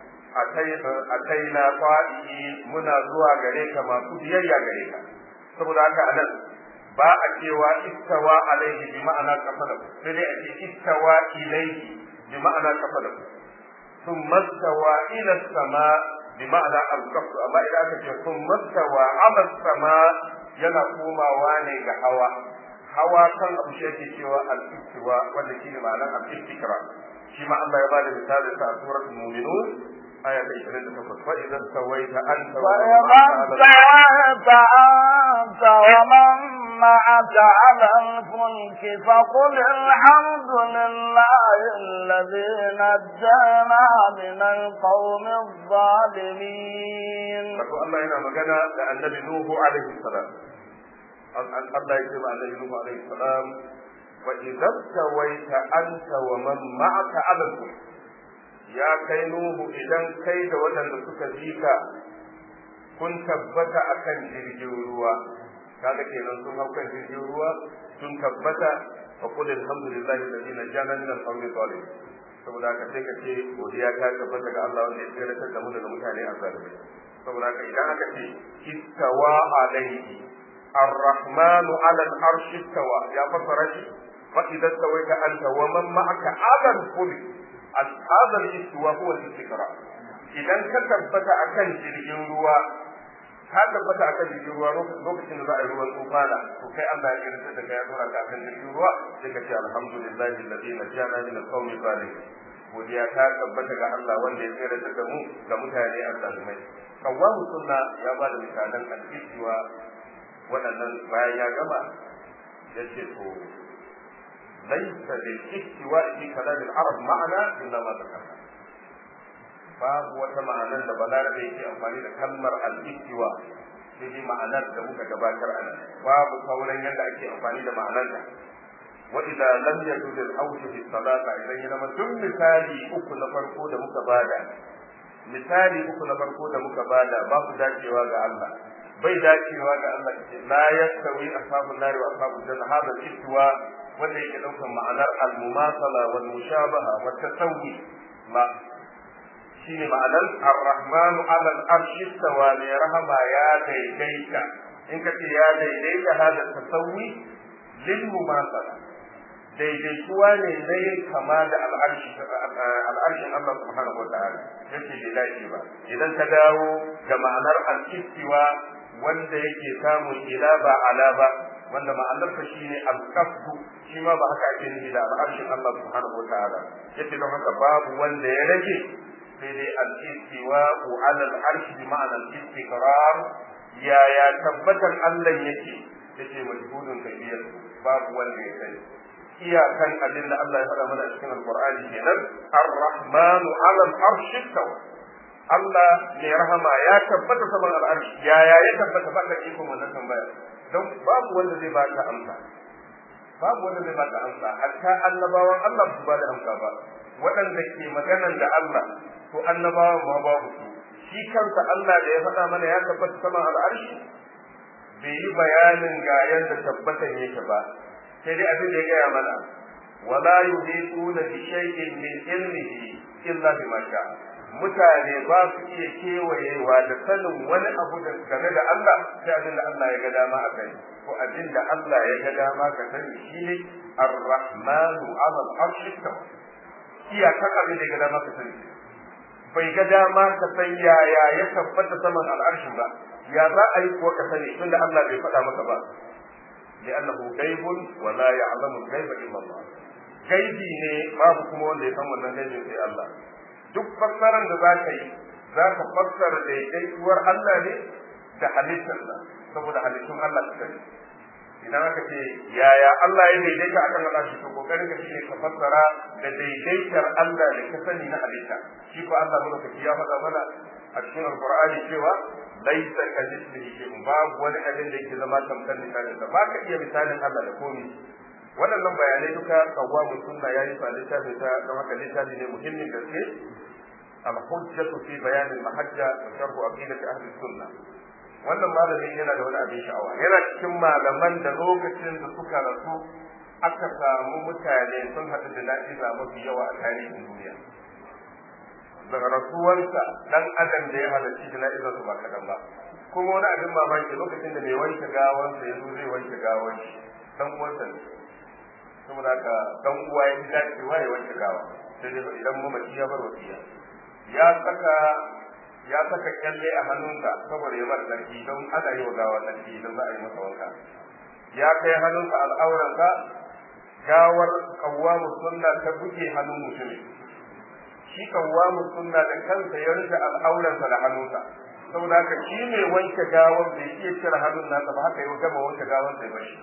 a kai na fa'i muna zuwa gare ka masu biyayya gare ka saboda haka anan ba a cewa istawa alaihi bi ma'ana kafala sai dai a ce istawa ilaihi bi ma'ana kafala ثم استوى إلى السماء بمعنى القصد أما إذا أكد يكون مستوى على السماء yana komawa ne ga hawa hawa kan abu shi yake cewa al-istiwa wanda shi ne ma'anar al-istikra shi ma Allah ya bada misali sa a suratul mu'minun aya ta 28 fa idan sawaita anta wa sawaita anta wa man ma'aka 'ala al-fulk faqul alhamdulillahi alladhi najjana min al-qawmi adh-dhalimin wato Allah yana magana da annabi Nuhu alaihi salam Allah ya ce ma annabi Nuhu alaihi salam wa idza tawaita anta wa man ma'aka 'ala al ya kai Nuhu idan kai da waɗanda suka zika kun tabbata akan jirgin ruwa kaga kenan sun hau kan jirgin ruwa sun tabbata fa qul alhamdulillahi alladhi najjana min al-qawmi zalim saboda haka sai ka ce godiya ta tabbata ga Allah wanda ya tsere da mu daga mutane a zalimi saboda haka idan aka ce istawa alayhi الرحمن على العرش استوى يا فسرتي فإذا استويت أنت ومن معك على الفلك هذا الاستواء هو الاستقرار idan ka tabbata akan jirgin ruwa ka tabbata akan jirgin ruwa lokacin da za a yi ruwan tsufana to kai Allah ya kiranta da kai ya dora ka akan jirgin ruwa sai ka ce alhamdulillahi alladhi najjana min al-qawmi zalim godiya ta tabbata ga Allah wanda ya tsere da mu ga mutane azzalumai kawamu sunna ya ba da misalan al-istiwa waɗannan bayan ya gama ya ce to laisa lil istiwa fi kalam al-arab ma'ana illa ma zakarna babu wata ma'anar da balarabe yake amfani da kalmar al-istiwa sai dai ma'anar da muka gabatar a nan babu sauran yadda ake amfani da ma'anar da wa idza lam yajud al-awj fi salata idan ya zama duk misali uku na farko da muka bada misali uku na farko da muka bada babu dacewa ga Allah bai dacewa ga Allah ce la yastawi ashabun nari wa ashabul janna hada al-istiwa wanda yake daukan ma'anar al-mumasala wal mushabaha wa tasawwi ma shine ma'anar ar-rahmanu ala al-arshi istawa ne rahama ya daidaita in ka ce ya daidaita hada tasawwi lil mumasala daidaituwa ne na yin kama da al'arshin Allah subhanahu wa ta'ala yace bai dace ba idan ka dawo ga ma'anar al-istiwa wanda yake samun ila ba ala ba wanda ma'anar sa shine al-qasdu shi ma ba haka ake nufi da al'arshin Allah subhanahu wa ta'ala yace don haka babu wanda ya rage sai dai al-istiwa ala al-arshi bi ma'anar istiqrar ya ya tabbatar Allah yake yace majhulun kabir babu wanda ya sani iyakan abin da Allah ya faɗa mana a cikin Alƙur'ani kenan Ar-Rahmanu 'ala al-arshi istawa Allah mai rahama ya tabbata saman al'arshi yaya ya tabbata ba ka ikon wannan tambaya don babu wanda zai baka amsa babu wanda zai baka amsa hatta annabawan Allah su ba da amsa ba waɗanda ke maganan da Allah to annabawan ma babu su shi kansa Allah da ya faɗa mana ya tabbata saman al'arshi bai yi bayanin ga yadda tabbatan yake ba sai dai abin da ya gaya mana wala yuhituna bi shay'in min ilmihi illa bima sha'a mutane ba su iya kewayewa da sanin wani abu da game da Allah sai abin da Allah ya ga dama a kai ko abin da Allah ya ga dama ka sani shine ar-rahmanu 'ala al-arshi iyakar abin da ya ga dama ka sani bai ga dama ka san yaya ya tabbata saman al'arshin ba ya za a yi kuwa ka sani tunda Allah bai faɗa maka ba لأنه غيب ولا يعلم الغيب إلا الله gaibi ne babu kuma wanda ya san wannan gaibin sai Allah duk fassaran da za ka yi za ka fassara daidaituwar Allah ne da halittarsa saboda halittun Allah ka sani idan aka ce yaya Allah ya daidaita akan Allah shi to kokarin ka shine ka fassara da daidaitar Allah da ka sani na halitta shi ko Allah madaukaki ya faɗa mana a cikin alqur'ani cewa laisa ka mithlihi shay'un babu wani abin da yake zama tamkar misalin sa ba ka iya misalin Allah da komai waɗannan bayanai duka kawamu sunna yayi fa littafi ta don haka littafi ne muhimmin gaske al-hujjatu fi bayan al-mahajja wa sharh aqidat ahli sunna wannan malamin yana da wani abin sha'awa yana cikin malaman da lokacin da suka rasu aka samu mutane sun haɗu da na'iza mafi yawa a tarihin duniya daga rasuwarsa dan adam da ya halarci jana'izar su ba kadan ba kuma wani abin mamaki lokacin da mai wanke gawansa ya zo zai wanke gawan shi dan uwansa ne saboda haka dan uwa ya fi dacewa ya wanke gawa sai dai idan mamaci ya bar wasiya ya saka ya saka kyalle a hannunsa saboda ya bar sarki don ana yi wa gawa sarki don za a yi masa wanka ya kai hannunsa al'auransa gawar kawwamu sunna ta buge hannun mutumin shi kawwamu sunna da kansa ya rufe al'auransa da hannunsa saboda haka shi ne wanke gawar bai iya cire hannun nasa ba haka ya gama wanke gawar sai bashi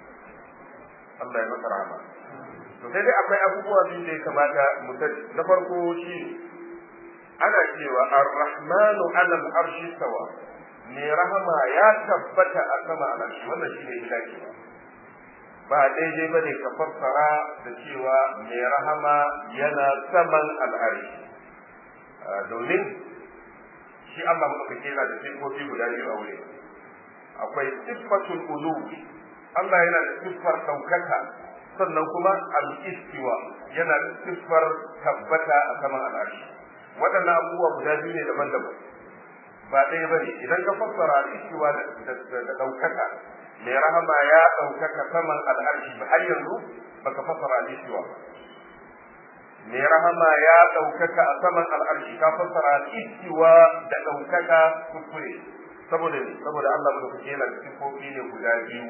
Allah ya masa rahama to sai dai akwai abubuwa biyu da ya kamata mu sani na farko shi ana cewa ar-rahmanu 'ala al-arshi stawa ne rahama ya tabbata a sama al-arshi wannan shi ne dacewa ba daidai ba ne ka fassara da cewa mai rahama yana saman al'arshi domin shi Allah maɗaukaki yana da siffofi guda biyu a wuri akwai siffatul uluwi Allah yana da siffar ɗaukaka sannan kuma al-istiwa yana da siffar tabbata a saman al'arshi waɗannan abubuwa guda biyu ne daban-daban ba ɗaya ba ne idan ka fassara al-istiwa da ɗaukaka mai rahama ya ɗaukaka saman al'arshi ba har yanzu baka fassara al-istiwa ba mai rahama ya ɗaukaka a saman al'arshi ka fassara al-istiwa da ɗaukaka kuskure saboda ne saboda Allah mu kuke yana da sifofi ne guda biyu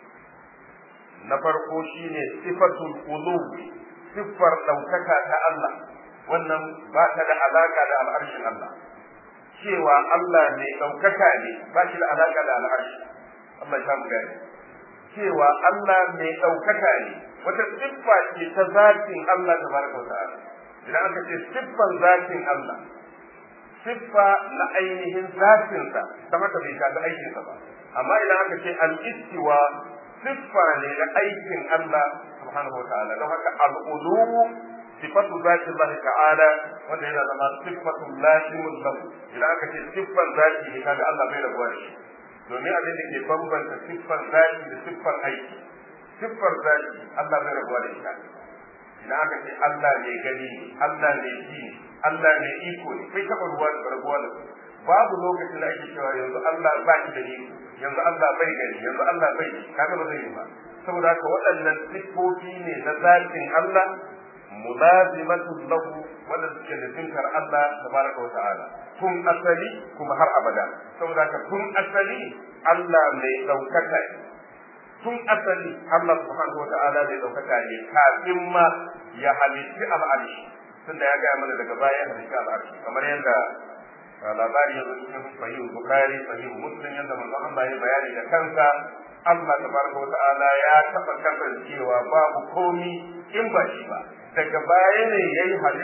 na farko shine sifatul ulu siffar ɗaukaka ta Allah wannan ba ta da alaka da al'arshin Allah cewa Allah ne ɗaukaka ne ba shi da alaka da al'arshi Allah ya mu gani cewa Allah mai ɗaukaka ne wata siffa ce ta zatin Allah tabaraka ta'ala idan aka ce siffan zatin Allah siffa na ainihin zatinsa ta haka bai shafi aikinsa ba amma idan aka ce al-istiwa siffa ne na aikin Allah subhanahu wa ta'ala don haka al-ulu sifatu zati Allah ta'ala wanda yana zama sifatu lazimun lahu idan aka ce siffan zati ne kaga Allah bai rabuwa da shi domin abin da ke bambanta siffar zaki da siffar aiki siffar zaki Allah bai rabuwa da ita idan aka ce Allah ne gani ne Allah ne ji ne Allah ne iko ne kai taɓa ruwa da rabuwa da babu lokacin da ake cewa yanzu Allah ba shi da iko yanzu Allah bai gani yanzu Allah bai kaga ba zai yi ba saboda haka waɗannan siffofi ne na zatin Allah mulazimatu lahu wanda suke da zinkar Allah tabaraka wa ta'ala tun asali kuma har abada saboda haka tun asali Allah mai daukaka tun asali Allah subhanahu wa ta'ala mai daukaka ne kafin ma ya halitti al'arshi tunda ya gaya mana daga baya halitti al'arshi kamar yadda labari ya zo cikin sahih bukhari sahih muslim yadda manzon Allah ya bayani da kansa Allah tabaraka wa ta'ala ya taba kasancewa babu komi in ba shi ba daga baya ne yayi halittar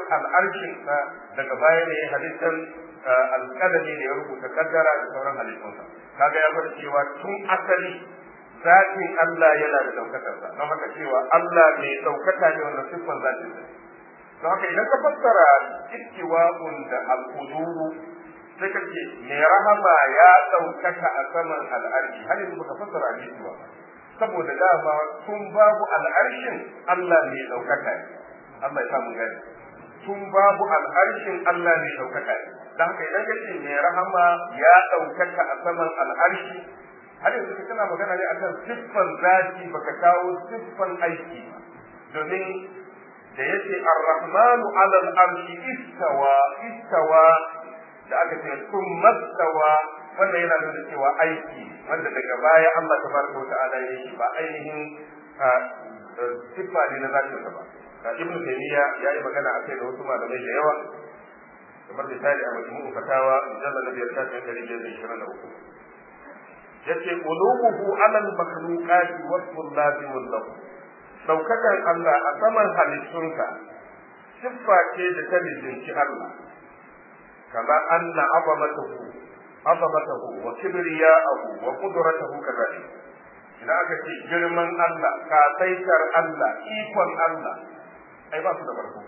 al'arshin sa daga baya ne halittar alƙalami da ya rubuta kaddara da sauran halittunsa kaga ya bar cewa tun asali zatin Allah yana da ɗaukakarsa don haka cewa Allah mai ɗaukaka ne wanda siffan zatin sa don haka idan ka fassara istiwa'un da al'uduru sai ka ce mai rahama ya ɗaukaka a saman al'arshi har yanzu baka fassara istiwa saboda dama tun babu al'arshin Allah mai ɗaukaka ne Allah ya samu gani tun babu al'arshin Allah mai ɗaukaka ne don haka idan ka ce mai rahama ya ɗaukaka a saman al'arshi har yanzu ka tana magana ne akan siffan zati baka kawo siffan aiki ba domin da yace ar-rahmanu 'ala al-arshi istawa istawa da aka ce kun mastawa wannan yana nuna cewa aiki wanda daga baya Allah tabaraka wa ta'ala ya yi ba ainihin siffa ne na zatin ba ibn taymiya ya yi magana akai da wasu malamai da yawa kamar misali a majmu'u fatawa mujallal na biyar shafin ɗari biyar da ishirin da uku yace ulubuhu ala al-makhluqat wasfun lazimun lahu daukakan Allah a saman halittunsa siffa ce da ta lizinci Allah kama anna azamatahu azamatahu wa kibriya'ahu wa qudratahu kadhalik idan aka ce girman Allah kasaitar Allah ikon Allah ai ba su da farko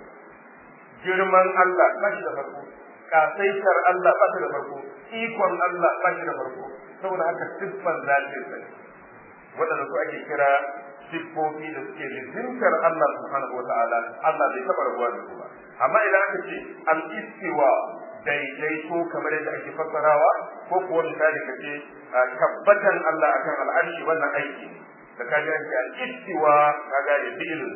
girman Allah ba shi da farko kasaitar Allah ba shi da farko ikon Allah ba shi da farko saboda haka siffan zatin sa waɗanda su ake kira siffofi da suke lizintar Allah subhanahu wa ta'ala Allah bai taɓa rabuwa da su ba amma idan aka ce al-istiwa daidaito kamar yadda ake fassarawa ko kuwa misali ka ce tabbatan Allah akan al'arshi wannan aiki da ka ji ake al-istiwa ka gane fi'ilun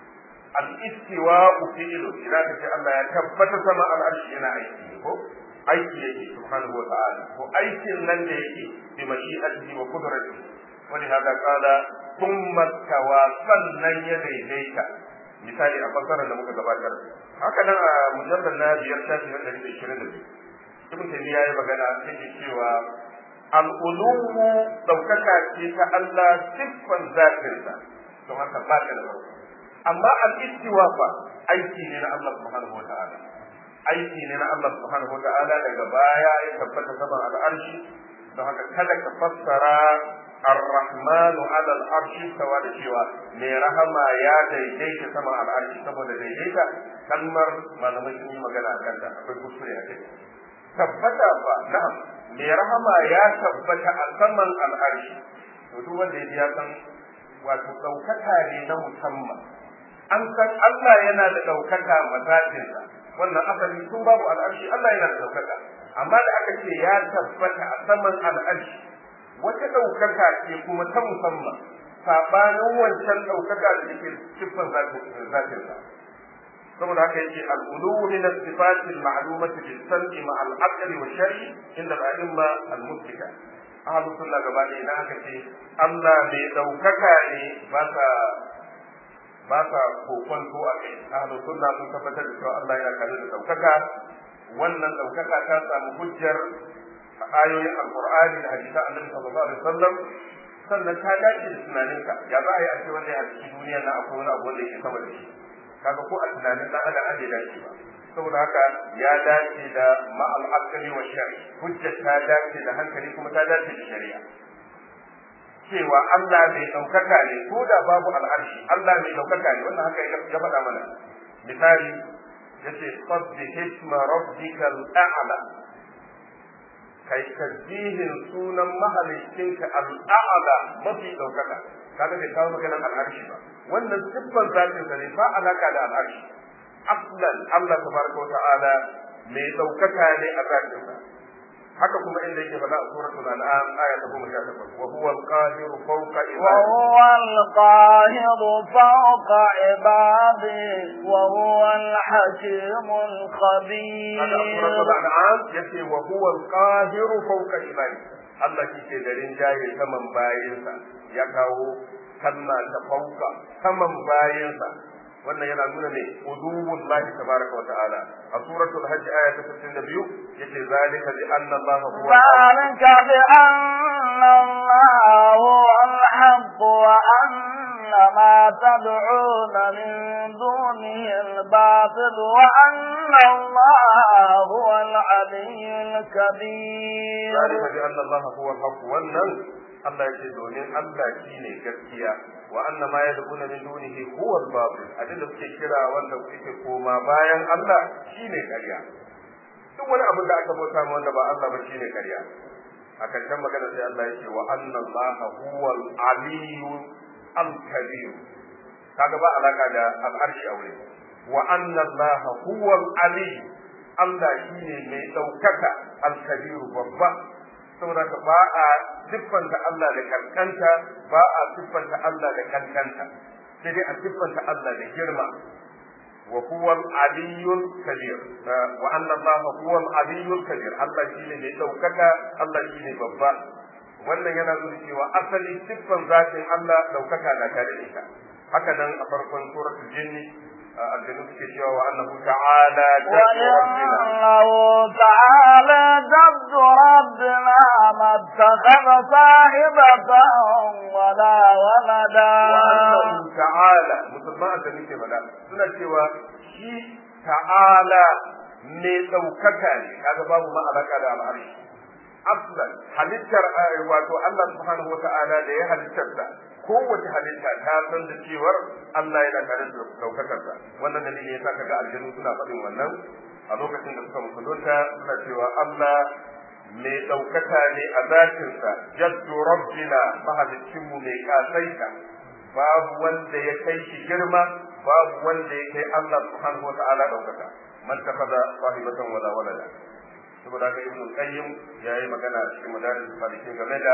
al-istiwa fi'ilun idan ka ce Allah ya tabbata sama al'arshi yana aiki ko aiki yake subhanahu wa ta'ala ko aikin nan da yake bi mashi'atihi wa qudratihi ولهذا قال ثم استوى sannan ya daidaita misali a fassarar da muka gabatar haka nan a mujallar na biyar shafi na ɗari da ishirin da biyu ibn taymiya ya magana yake cewa al'ulumu ɗaukaka ce ta Allah siffan zatinsa don haka ba ta da farko amma al-istiwa fa aiki ne na Allah subhanahu wa ta'ala aiki ne na Allah subhanahu wa ta'ala daga baya ya tabbata saman al'arshi don haka kada ka fassara الرحمن على العرش استوى da cewa mai rahama ya daidaita sama al'arshi saboda daidaita kalmar malamai sun yi magana akan ta akwai kuskure a kai tabbata ba na'am mai rahama ya tabbata a saman al'arshi to duk wanda ya san wato daukaka ne na musamman an san Allah yana da daukaka mazatinsa wannan asali tun babu al'arshi Allah yana da daukaka amma da aka ce ya tabbata a saman al'arshi wata ɗaukaka ce kuma ta musamman saɓanin wancan ɗaukaka da yake siffar zatin sa saboda haka yake al'ulu min as-sifati al-ma'lumati bis-sam'i ma al-aqli wa shar'i inda al-a'imma al-mustika ahlus sunna gaba ɗaya idan aka ce Allah mai ɗaukaka ne ba sa ba sa kokonto a kai ahlus sunna sun tabbatar da cewa Allah yana kare da ɗaukaka wannan ɗaukaka ta samu hujjar ayoyin alqur'ani da hadisan annabi sallallahu alaihi wasallam sannan ta dace da tunaninka ya za a yi a ce wanda ya halicci duniya na akwai wani abu wanda yake sama da shi kaga ko a tunanin dan adam an dace ba saboda haka ya dace da ma'al aqli wa shari hujjar ta dace da hankali kuma ta dace da shari'a cewa Allah mai daukaka ne ko da babu al'arshi Allah mai daukaka ne wannan haka ya faɗa mana misali yace sabbi hisma rabbikal a'la kai tasbihin sunan mahalicinka al'a'ala mafi ɗaukaka kaga bai kawo maganar al'arshi ba wannan siffar zatin sa ne ba alaka da al'arshi aslan Allah tabaraka wa ta'ala mai ɗaukaka ne a zatin sa haka kuma inda yake faɗa a suratul an'am aya ta 18 wa huwa al-qahiru fawqa ibadihi wa huwa al-qahiru fawqa ibadihi wa huwa al-hakimul khabir haka a suratul an'am yace wa huwa al-qahiru fawqa ibadihi Allah kike da rinjaye saman bayinsa ya kawo kalma ta fauka saman bayinsa wannan yana nuna ne uduwwul lahi tabaraka wa ta'ala a suratul hajj aya ta 62 yace zalika bi anna allaha huwa zalika bi anna allaha huwa al-haqq wa anna ما تدعون من دونه الباطل وأن الله هو العلي الكبير ذلك بأن الله هو الحق والنن Allah ya ce domin Allah shi ne gaskiya wa anna ma yad'una min dunihi huwa al-batil abin da suke kira wanda kuke koma bayan Allah shi ne ƙarya duk wani abin da aka bauta ma wanda ba Allah ba shi ne ƙarya a karshen magana sai Allah ya ce wa anna Allah huwa al-aliyyu al-kabir kaga ba alaka da al-arshi aure wa anna Allah huwa al-aliyyu Allah shi ne mai ɗaukaka al-kabir babba saboda ka ba a siffanta Allah da kankanta ba a siffanta Allah da kankanta sai dai a siffanta Allah da girma wa huwa al-aliyyul kabir wa anna Allah huwa al-aliyyul kabir Allah shine mai daukaka Allah shine babba wannan yana nuna cewa asali siffan zatin Allah daukaka na tare da ita haka nan a farkon suratul jinni aljanu suke cewa wa annahu ta'ala jaddu rabbina وأنه تعالى جد ربنا ما اتخذ صاحبة ولا ولدا وأنه تعالى musulman da muke faɗa suna cewa shi ta'ala ne ɗaukaka ne kaga babu ma alaka da al'arshi aslan halittar wato Allah subhanahu wata'ala da ya halittarsa kowace halitta ta san da cewar Allah yana tare da ɗaukakarsa wannan dalili yasa kaga aljanu suna faɗin wannan a lokacin da suka musulunta suna cewa Allah mai ɗaukaka ne a zatinsa jaddu rabbina mahaliccinmu mai kasaita babu wanda ya kai shi girma babu wanda ya kai Allah subhanahu wa ta'ala ɗaukaka man takaza sahibatan wala walada saboda haka ibnu qayyim yayi magana a cikin madaris salihin game da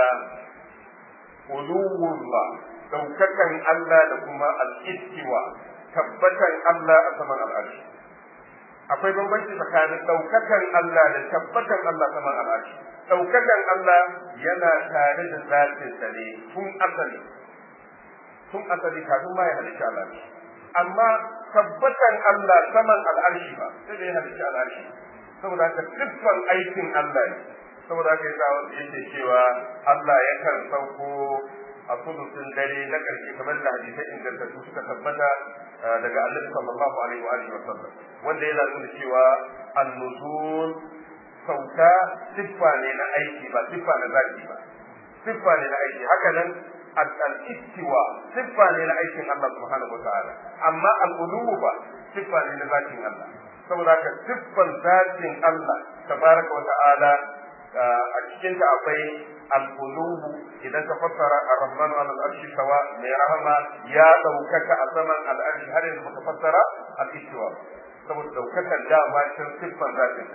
uluwullah ɗaukakan Allah da kuma al-istiwa tabbatan Allah a saman al'arshi akwai bambanci tsakanin ɗaukakan Allah da tabbatan Allah saman al'arshi ɗaukakan Allah yana tare da zatinsa ne tun asali tun asali kafin ma ya halitta al'arshi amma tabbatan Allah saman al'arshi ba sai da ya halitta al'arshi saboda haka siffan aikin Allah ne saboda haka yasa wanda yake cewa Allah yakan sauko a sulusun dare na ƙarshe kamar da hadisai ingantattu suka tabbata daga Annabi sallallahu alaihi wa alihi wa sallam wanda yana nuna cewa an-nuzul sauka siffa ne na aiki ba siffa na zaki ba siffa ne na aiki haka nan al-istiwa siffa ne na aikin Allah subhanahu wa ta'ala amma al-uluwu ba siffa ne na zakin Allah saboda haka siffan zatin Allah tabaraka wa ta'ala a cikin ta akwai al-uluwu idan ka fassara ar-rahman ala al-arshi sawa mai rahama ya daukaka a saman al-arshi har yanzu ka fassara al-istiwa saboda daukakan dama cikin siffan zatin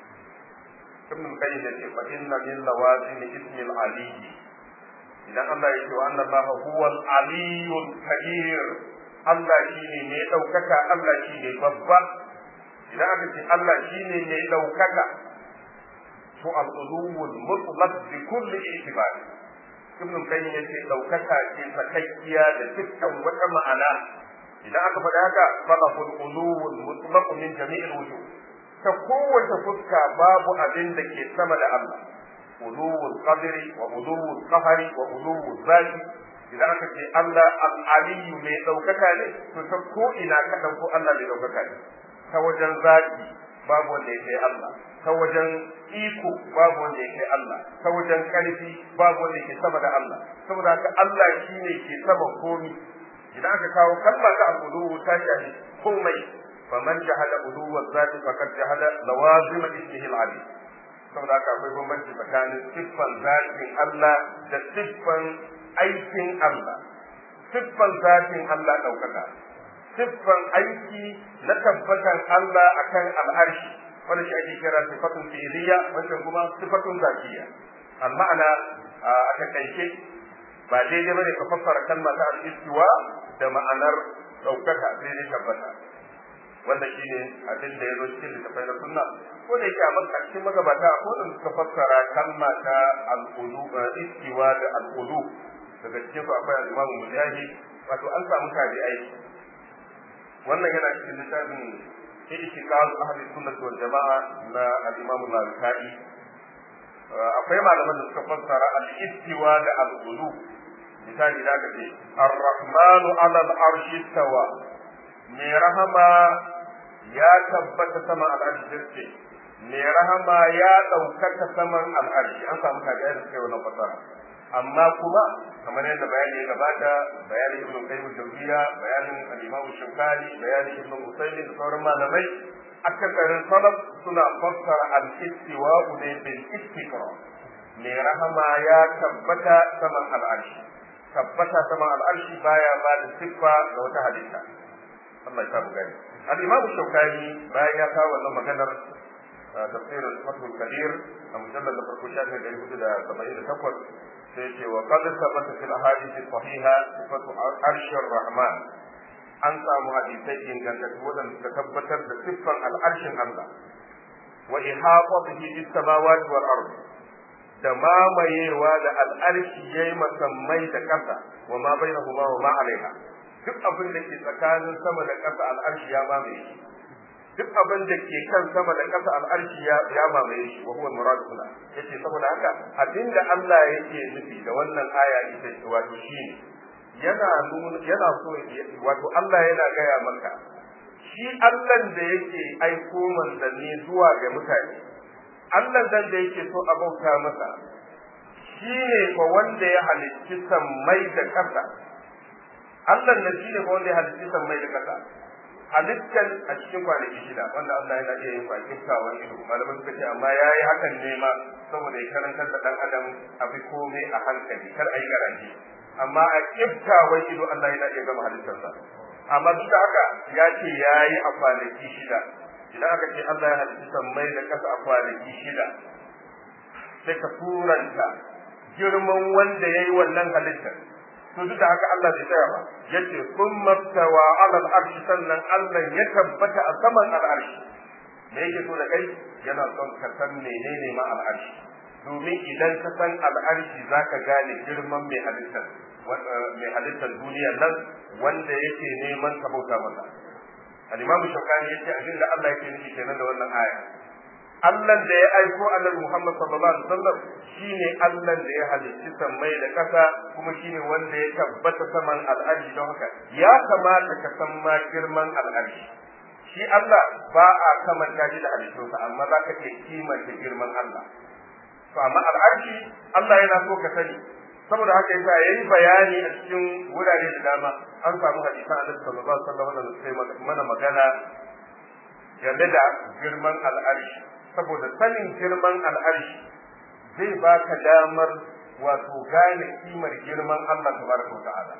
ibn qayyim yace fa inna min lawazim ismi al-ali idan Allah ya ce wa anna Allah huwa al-aliyyul kabir Allah shine ne daukaka Allah shine babba idan aka ce Allah shine ne daukaka to al-uluwul mutlaq bi kulli i'tibar ibn qayyim yace daukaka ce sakakkiya da dukkan wata ma'ana idan aka faɗi haka falahul uluwul mutlaq min jami'il wujuh ta kowace fuska babu abin da ke sama da Allah uluwul qadri wa uluwul qahari wa uluwul zati idan aka ce Allah al-aliyyu mai daukaka ne to ta ko ina ka dauko Allah mai daukaka ne ta wajen zati babu wanda ya kai Allah ta wajen iko babu wanda ya kai Allah ta wajen karfi babu wanda ke sama da Allah saboda haka Allah shine ke sama komi idan aka kawo kalma ta al-uluwu ta shafi komai faman jahada uluwa zati faqad jahada lawazim ismihi al-ali saboda haka akwai bambanci tsakanin siffan zatin Allah da siffan aikin Allah siffan zatin Allah ɗaukaka siffan aiki na tabbatan Allah akan al'arshi wanda shi ake kira sifatun fi'liya wanda kuma sifatun zatiya al-ma'ana a takaice ba daidai bane ka fassara kalma ta al-istiwa da ma'anar ɗaukaka sai dai tabbata wanda shi ne abin da ya zo cikin littafai na sunna ko da yake a cikin magabata ko da suka fassara kalma ta al-ulu istiwa da al-ulu daga cikin su akwai al-imam mujahid wato an samu tabi'ai wannan yana cikin littafin i'tiqad ahli sunnah wal jama'a na al-imam al-bukhari akwai malaman da suka fassara al-istiwa da al-ulu misali da ka ce ar-rahmanu ala al-arshi tawa mai rahama ya tabbata sama al-arshi ce mai rahama ya ɗaukaka saman al-arshi an samu kaga da suka yi wannan fasara amma kuma kamar yadda bayani ya gabata bayanin ibnu qayyim al-jawziya bayanin al-imam shaukani bayanin ibnu usaymin da sauran malamai akasarin salaf suna fassara al-istiwa ne bil istiqra mai rahama ya tabbata saman al-arshi tabbata saman al-arshi baya ba da siffa ga wata halitta Allah ya sa gani al-imam shaukani bayan ya kawo wannan maganar tafsir al-fathul kadir a mujallad da farko shafin da hudu da saba'in da takwas sai ce wa qad sabata fil ahadith sahiha sifatu arshir rahman an samu hadisai ingantattu wadanda suka tabbatar da siffan al'arshin Allah wa ihaqatihi bis samawati wal ard da mamayewa da al'arshi yayi masammai da ƙasa wa ma bainahuma wa ma alaiha duk abin da ke tsakanin sama da ƙasa al'arshi ya mamaye shi duk abin da ke kan sama da ƙasa al'arshi ya ya mamaye shi wa huwa muradu kula yace saboda haka abinda Allah yake nufi da wannan aya ita ce wato shine yana nuna yana so wato Allah yana gaya maka shi Allah da yake aiko manzanni zuwa ga mutane Allah dan da yake so a bauta masa shi ne fa wanda ya halicci sammai da ƙasa Allah ne shi ne fa wanda ya halicci sammai da ƙasa halittar a cikin kwanaki shida wanda Allah yana iya yin bakin kawon ido malamai suka ce amma ya yi hakan ne ma saboda ya karantar da ɗan adam a fi komai a hankali kar a yi garanti amma a kiftawan ido Allah yana iya gama halittarsa amma duk da haka ya ce ya yi a kwanaki shida idan aka ce Allah ya halitta sammai da ƙasa a kwanaki shida sai ka turanta girman wanda ya yi wannan halittar to duk da haka Allah bai tsaya ba yace kun maftawa ala al-arshi sannan Allah ya tabbata a saman al-arshi me yake so da kai yana son ka san menene ma al-arshi domin idan ka san al-arshi zaka gane girman mai halittar mai halittar duniyar nan wanda yake neman ka bauta masa al-Imam Shawkani yace abin da Allah yake nufi kenan da wannan aya Allah da ya aiko Annabi Muhammad sallallahu alaihi wasallam shine Allah da ya halicci sammai da ƙasa kuma shine wanda ya tabbata saman al'arshi don haka ya kamata ka san ma girman al'arshi shi Allah ba a kamanta shi da halittunsa amma za ka ce kimanta girman Allah to amma al'arshi Allah yana so ka sani saboda haka yasa yayi bayani a cikin wurare da dama an samu hadisan Annabi sallallahu alaihi wasallam da sai mana magana game da girman al'arshi saboda sanin girman al'arshi zai baka damar wato gane kimar girman Allah tabaraka ta'ala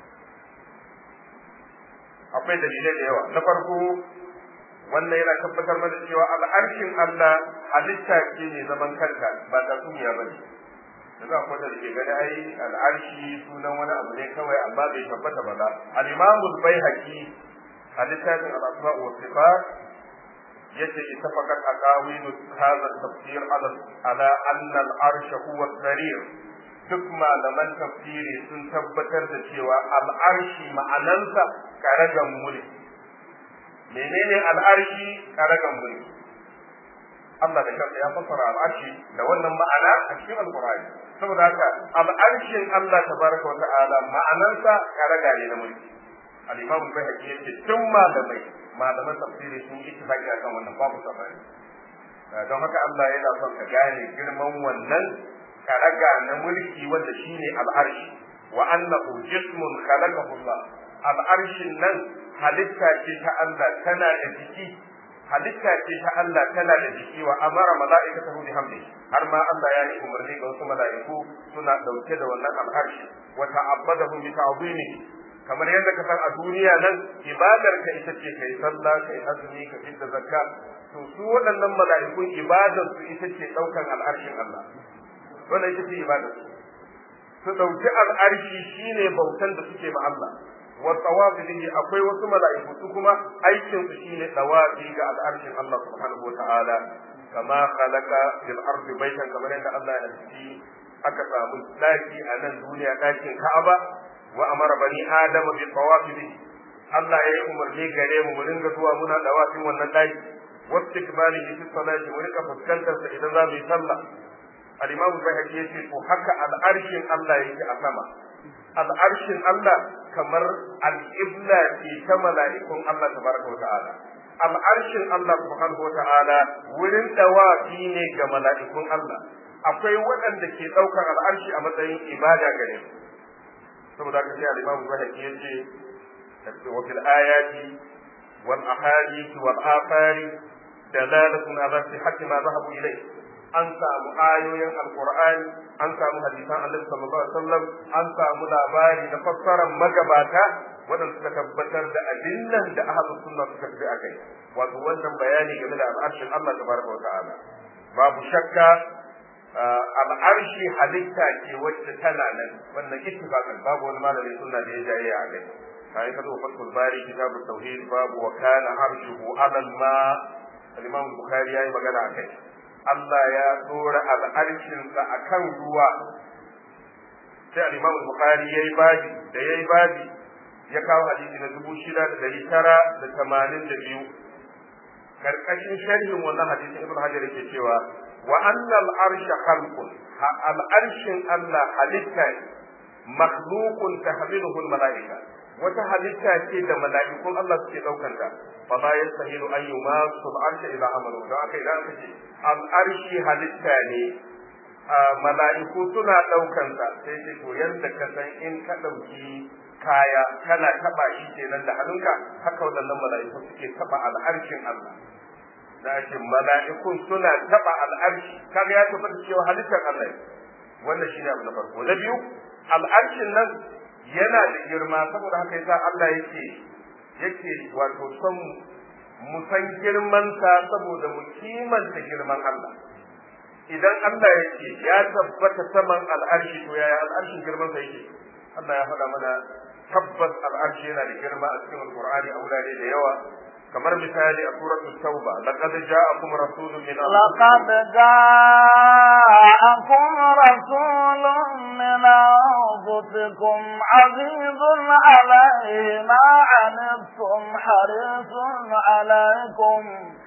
akwai dalilai da yawa na farko wannan yana tabbatar mana cewa al'arshin Allah halitta ce ne zaman kanta ba ta duniya ba ne yanzu akwai da ke gani ai al'arshi sunan wani abu ne kawai amma bai tabbata ba za al-imamu al-baihaqi a littafin al-asma wa sifat yace ittafaqat aqawil hadha tafsir ala ala anna al-arsh huwa sarir duk malaman tafsiri sun tabbatar da cewa al-arshi ma'anansa karagan mulki menene al-arshi karagan mulki Allah da kansa ya fassara al-arshi da wannan ma'ana a cikin al-Qur'ani saboda haka al-arshin Allah tabaraka wa ta'ala ma'anansa karaga ne na mulki al-Imam Bayhaqi yace tun malamai malaman tafsiri sun yi ittifaqi akan wannan babu sabani don haka Allah yana son ka gane girman wannan karaga na mulki wanda shine al-arshi wa annahu jismun khalaqahu Allah al-arshin nan halitta ce ta Allah tana da jiki halitta ce ta Allah tana da jiki wa amara mala'ikatahu bi hamdi har ma Allah ya yi umarni ga wasu mala'iku suna dauke da wannan al-arshi wa ta'abbadahu bi ta'zimi kamar yadda ka san a duniya nan ibadar ka ita ce kai sallah kai azumi ka fitta zakka to su waɗannan mala'ikun ibadar su ita ce daukan al'arshin Allah wannan ita ce ibadar su su dauki al'arshi shine bautan da suke ma Allah wa tawafi bihi akwai wasu mala'iku su kuma aikin su shine tawafi ga al'arshin Allah subhanahu wa ta'ala kama khalaqa fil ardi baitan kamar yadda Allah ya ci aka samu daki a nan duniya dakin Ka'aba wa amara bani adama bi tawafi bihi Allah ya yi umarni gare mu mu ringa zuwa muna dawafin wannan daki wastiqbalihi fi salati mu rika fuskantar sa idan za mu yi sallah al-imam Bayhaqi yace to haka al'arshin Allah yake a sama al'arshin Allah kamar al'ibla ce ta mala'ikun Allah tabaraka wa ta'ala al'arshin Allah subhanahu wa ta'ala wurin dawafi ne ga mala'ikun Allah akwai waɗanda ke ɗaukar al'arshi a matsayin ibada gare su saboda haka sai al-Imam Zuhairi yace wa fil ayati wal ahadith wal afari dalalatun ala sihhati ma zahabu ilayhi an samu ayoyin alqur'ani an samu hadisan annabi sallallahu alaihi wasallam an samu labari na fassarar magabata waɗanda suka tabbatar da abin nan da ahlus sunna suka tafi akai wato wannan bayani game da al'arshin Allah tabaraka wa ta'ala babu shakka al'arshi halitta ce wacce tana nan wannan ittifaqan babu wani malamin sunna da ya jaye a kai kai ka zo fatul bari kitabut tauhid babu wa kana arshuhu ala ma al-imam bukhari yayi magana akai Allah ya dora al'arshin sa akan ruwa sai al-imam bukhari yayi babi da yayi babi ya kawo hadisi na dubu shida da dari tara da tamanin da biyu karkashin sharhin wannan hadisin ibn hajar yake cewa wa annal arsha khalqun al arshin Allah halitta makhluqun tahmiluhu al malaika wata halitta ce da mala'ikun Allah suke daukan ta fa la yastahilu an yumasu al arsha ila amalu don haka idan aka ce al arshi halitta ne mala'iku suna daukan ta sai ce to yanda ka san in ka dauki kaya kana taba shi kenan da hannunka haka waɗannan mala'iku suke taba al'arshin Allah da ake mala'ikun suna taba al'arshi kaga ya tabbata cewa halittar Allah wannan shine abu na farko na biyu al'arshin nan yana da girma saboda haka yasa Allah yake yake wato son mu san girman sa saboda mu kimanta girman Allah idan Allah yake ya tabbata saman al'arshi to yaya al'arshin girman sa yake Allah ya faɗa mana tabbas al'arshi yana da girma a cikin alqur'ani a wurare da yawa kamar misali a suratul tauba laqad ja'akum rasulun min laqad ja'akum rasulun min anfusikum azizun alayhi ma anittum harisun alaykum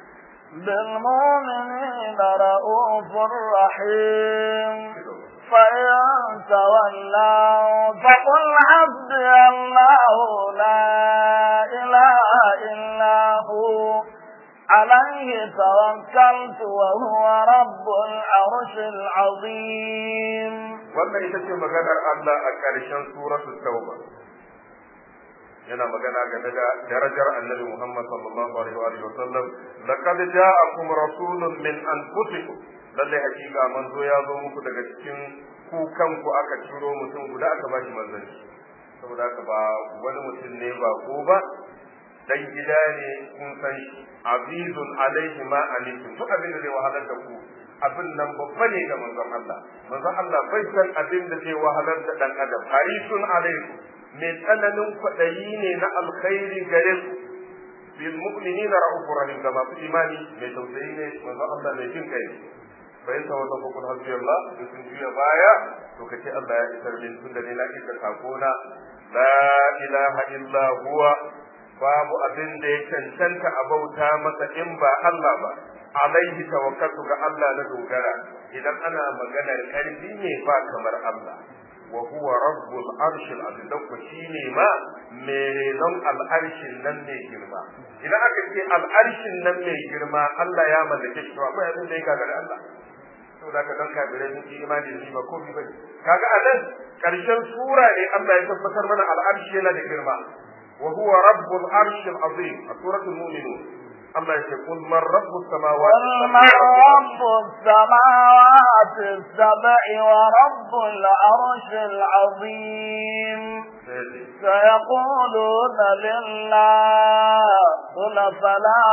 بالمؤمنين رؤوف رحيم فإن تولوا فقل حسبي الله لا إله إلا هو عليه توكلت وهو رب العرش العظيم wannan ita ce maganar Allah a ƙarshen suratul tauba yana magana game da darajar annabi Muhammad sallallahu alaihi wa sallam laqad ja'akum rasulun min anfusikum lalle hakika manzo ya zo muku daga cikin ku kanku aka ciro mutum guda aka ba shi manzanci saboda haka ba wani mutum ne ba ko ba dan gida ne kun san shi azizun alaihi ma alaikum duk abin da zai wahalar da ku abin nan babba ne ga manzon Allah manzon Allah bai san abin da zai wahalar da dan adam harisun alaikum mai tsananin kwaɗayi ne na alkhairi gare ku bil mu'minina ra'ufur rahim da masu imani mai tausayi ne manzon Allah mai jin kai fa in tawalla fa kun hasbi Allah in sun juya baya to kace Allah ya isar min tun da ne na isar sakona la ilaha illa huwa babu abin da ya cancanta a bauta masa in ba Allah ba alaihi tawakkaltu ga Allah na dogara idan ana maganar karfi ne ba kamar Allah wa huwa rabbul arshil azim dan ku shine ma merenon al'arshin nan ne girma idan aka ce al'arshin nan mai girma Allah ya mallake shi to akwai abin da ya gagara Allah saboda ka dan kafirai sun yi imani da shi ba komai bane kaga a nan karshen sura ne Allah ya tabbatar mana al'arshi yana da girma wa huwa rabbul arshil azim a suratul mu'minun Allah ya ce kul man rabbus samawati قل من رب السماوات السبع ورب العرش العظيم سيقولون لله قل فلا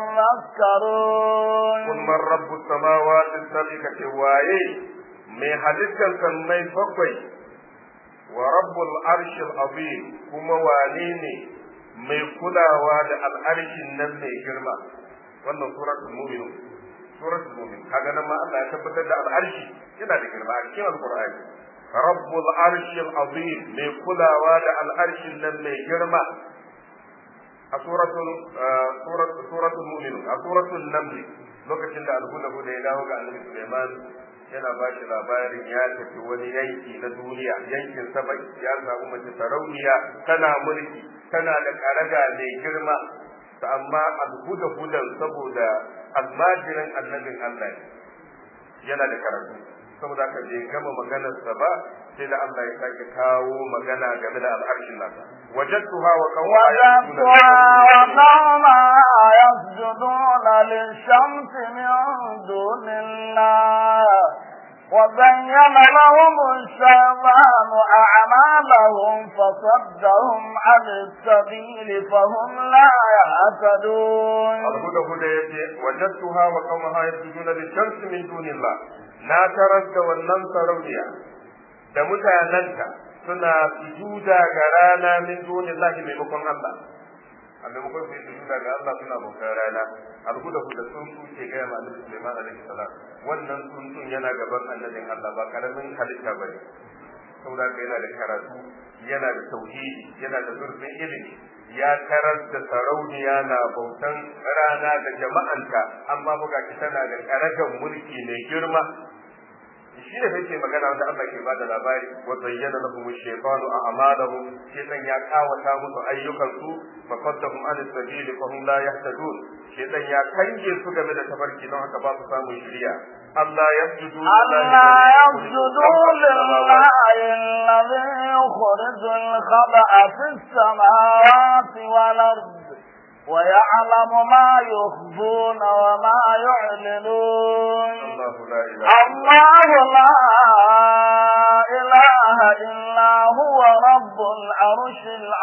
تذكرون قل من رب السماوات السبع كتواye mai halittar sammai bakwai wa rabbul arshil azim kuma wane ne mai kulawa da al'arshin nan mai girma wannan suratul mu'minun suratul mu'min kaga nan ma Allah ya tabbatar da al'arshi yana da girma a cikin alqur'ani rabbul arshil azim mai kulawa da al'arshin nan mai girma a suratul suratul suratul mu'minun a suratul naml lokacin da alhuda da ya dawo ga annabi Sulaiman yana ba shi labarin ya tafi wani yanki na duniya yankin sabai ya samu mace sarauniya tana mulki tana da karaga mai girma amma alhuda hudan saboda almajirin annabin Allah yana da karatu saboda haka bai gama maganarsa ba sai da Allah ya sake kawo magana game da al'arshin nasa wajadtuha wa qawma yasjuduna lish-shamsi min dunillah وزين لهم الشيطان أعمالهم فصدهم عن السبيل فهم لا يهتدون الهدى هدى وجدتها وقومها يسجدون للشمس من دون الله na tarar da wannan sarauniya da mutanenta suna sujuda ga rana min dunillahi maimakon Allah a maimakon su yi sujuda ga Allah suna bautar rana alhuda huda sun su ke gaya ma annabi Sulaiman alaihi salam wannan tsuntsun yana gaban annabin Allah ba karamin halitta bane saboda haka yana da karatu yana da tauhidi yana da zurfin ilimi ya tarar da sarauniya na bautan rana da jama'anta amma buga ki tana da karagan mulki mai girma shi ne sai magana wanda Allah ke bada labari wa zayyana lahum ash-shaytanu a'malahum shaytan ya kawata musu ayyukan su fa qaddahum an as-sabili fa hum la yahtadun shaytan ya kange su game da tafarki don haka ba su samun shiriya Allah yasjudu Allah yasjudu lillahi alladhi yukhriju al-khaba'a fis samawati wal ardh ويعلم ما يخفون وما يعلنون الله لا إله إلا هو رب العرش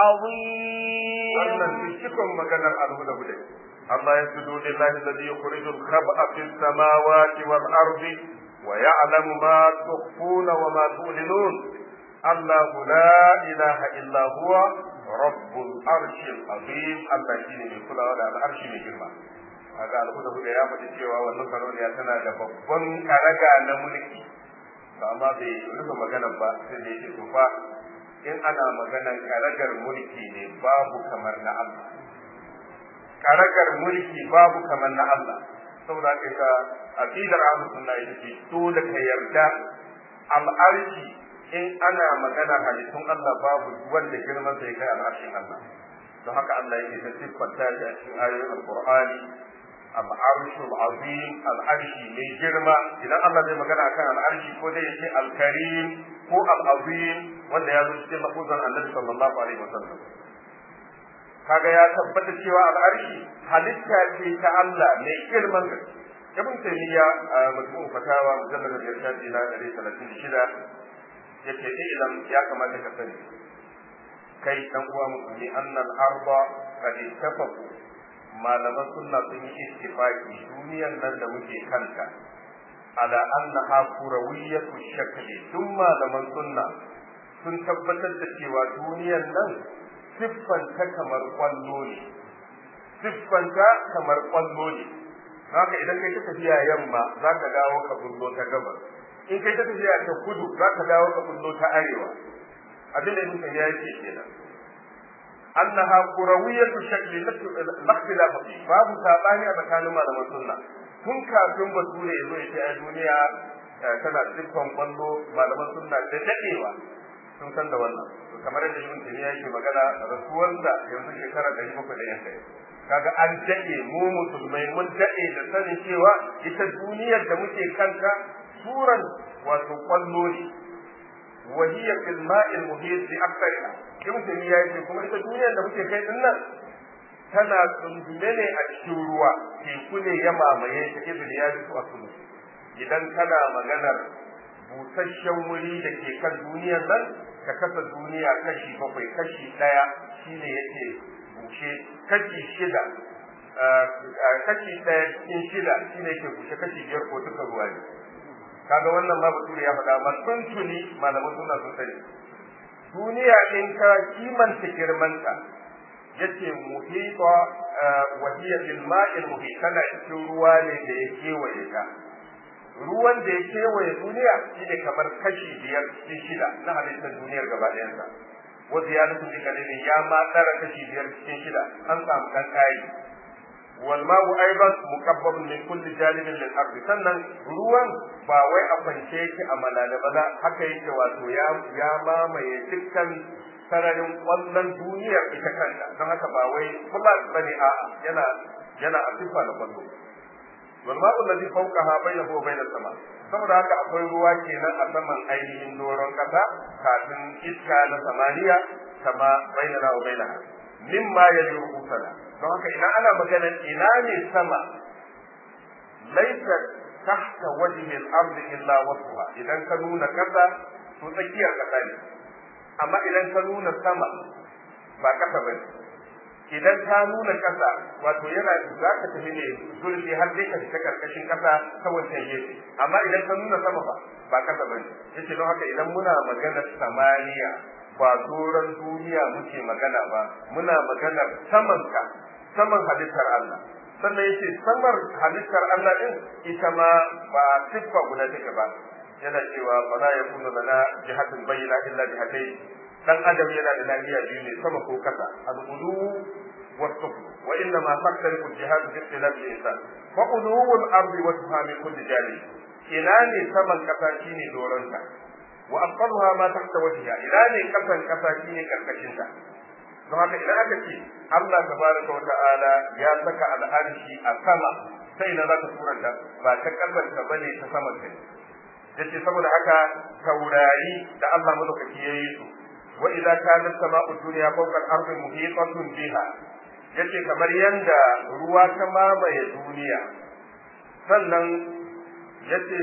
العظيم wannan cikin maganar alhuda-huda Allah ya sudu lillahi alladhi yukhriju al-khab'a fi as-samawati wal ardi wa ya'lamu ma tukhfuna wa ma tu'linun Allah la ilaha illa huwa rabbul arshil azim Allah shine mai kulawa da al'arshi mai girma kaga alhuda huda ya faɗi cewa wannan sarauniya tana da babban karaga na mulki to amma bai rufe maganar ba sai da yake tufa in ana maganar karagar mulki ne babu kamar na Allah karagar mulki babu kamar na Allah saboda haka ka aqidar ahlus sunna ita ce dole ka yarda al'arshi in ana magana halittun Allah babu wanda girman sai kai al'arshin Allah don haka Allah yake ta siffanta shi a cikin ayoyin alqur'ani al'arshu al'azim al'arshi mai girma idan Allah zai magana akan al'arshi ko dai yake al-karim ko al-azim wanda ya zo cikin lafuzan Annabi sallallahu alaihi wasallam kaga ya tabbata cewa al'arshi halitta ce ta Allah mai girman gaske ibn taymiya a majmu'u fatawa mujallad al-irshad ila 136 yace idan ya kamata ka sani kai dan uwa musulmi annal arda qad ittafaqu malaman sunna sun yi ittifaqi duniyan nan da muke kanta ala annaha kurawiyatu shakli tun malaman sunna sun tabbatar da cewa duniyan nan siffanta kamar kwallo ne siffanta kamar kwallo ne haka idan kai ta tafiya yamma za ka dawo ka bullo ta gabas in kai ta tafiya ta kudu za ka dawo ka bullo ta arewa abin da ibn ya yake kenan annaha kurawiyatu shakli lakhtilaf fi babu sabani a tsakanin malaman sunna tun kafin bature ya zo ya ce a duniya tana siffan kwallo malaman sunna da dadewa sun san da wannan kamar yadda ibn taymiya yake magana rasuwarsa yanzu shekara 700 da yanka kaga an dade mu musulmai mun dade da sanin cewa ita duniyar da muke kanta suran wato kwallo ne وهي في الماء المحيط بأكثرها ibn taymiya yace kuma ita duniyar da muke kai din nan tana tsundume ne a cikin ruwa teku ne ya mamaye ta ibn ya su a kudu idan kana maganar busasshen wuri da ke kan duniyar nan ka kasa duniya kashi bakwai kashi ɗaya shine yake bushe kashi shida kashi ɗaya cikin shida shine yake bushe kashi biyar ko duka ruwa ne kaga wannan ma bature ya faɗa ma tun tuni malaman suna sun sani duniya in ka kimanta girmanta yace muhita wa hiya bil ma'il muhit tana cikin ruwa ne da ya kewaye ta ruwan da ya kewaye duniya shine kamar kashi biyar cikin shida na halittar duniyar gaba ɗayansa wa ziyadatu bi kalilin ya ma tsara kashi biyar cikin shida an samu dan kai wal ma'u aidan muqabbab min kulli janibin lil ardi sannan ruwan ba wai a kwance yake a malala ba haka yake wato ya ya mamaye dukkan sararin kwallon duniyar ita kanta don haka ba wai flat bane a'a yana yana a sifa da kwallo wal ma'u alladhi fawqaha bainahu wa bain sama saboda haka akwai ruwa kenan a saman ainihin doron kasa kafin iska na samaniya kama bainana wa bainaha mimma yali rukusana don haka idan ana magana ina ne sama laisa tahta wajhi al-ardi illa wasfuha idan ka nuna kasa to tsakiyar kasa ne amma idan ka nuna sama ba kasa bane idan ka nuna kasa wato yana za ka tafi ne zurfi har dai ka fita karkashin kasa ta wancan gefe amma idan ka nuna sama ba ba kasa bane yace don haka idan muna magana samaniya ba doron duniya muke magana ba muna magana saman ka saman halittar Allah sannan yace samar halittar Allah din ita ma ba siffa guda take ba yana cewa ba za ya kuna lana jihatin bayyana illa jihatai dan adam yana da lafiya biyu ne sama ko kasa al-ulu wa sufl wa inna ma faktariku jihad bi ikhtilaf al-insan fa ulu al-ardi wa tuhami kulli janib ina ne saman kasa shine doronta wa aqalha ma tahta wajhiha ina ne kasan kasa shine karkashin ta don haka idan aka ce Allah tabaraka wa ta'ala ya saka al'arshi a sama sai na zaka turanta ba ta kasan ka bane ta saman kai yace saboda haka taurari da Allah madaukaki yayi su wa idza kanat sama'u dunya fawqa al-ardi muhitatun biha yace kamar yanda ruwa ta mamaye duniya sannan yace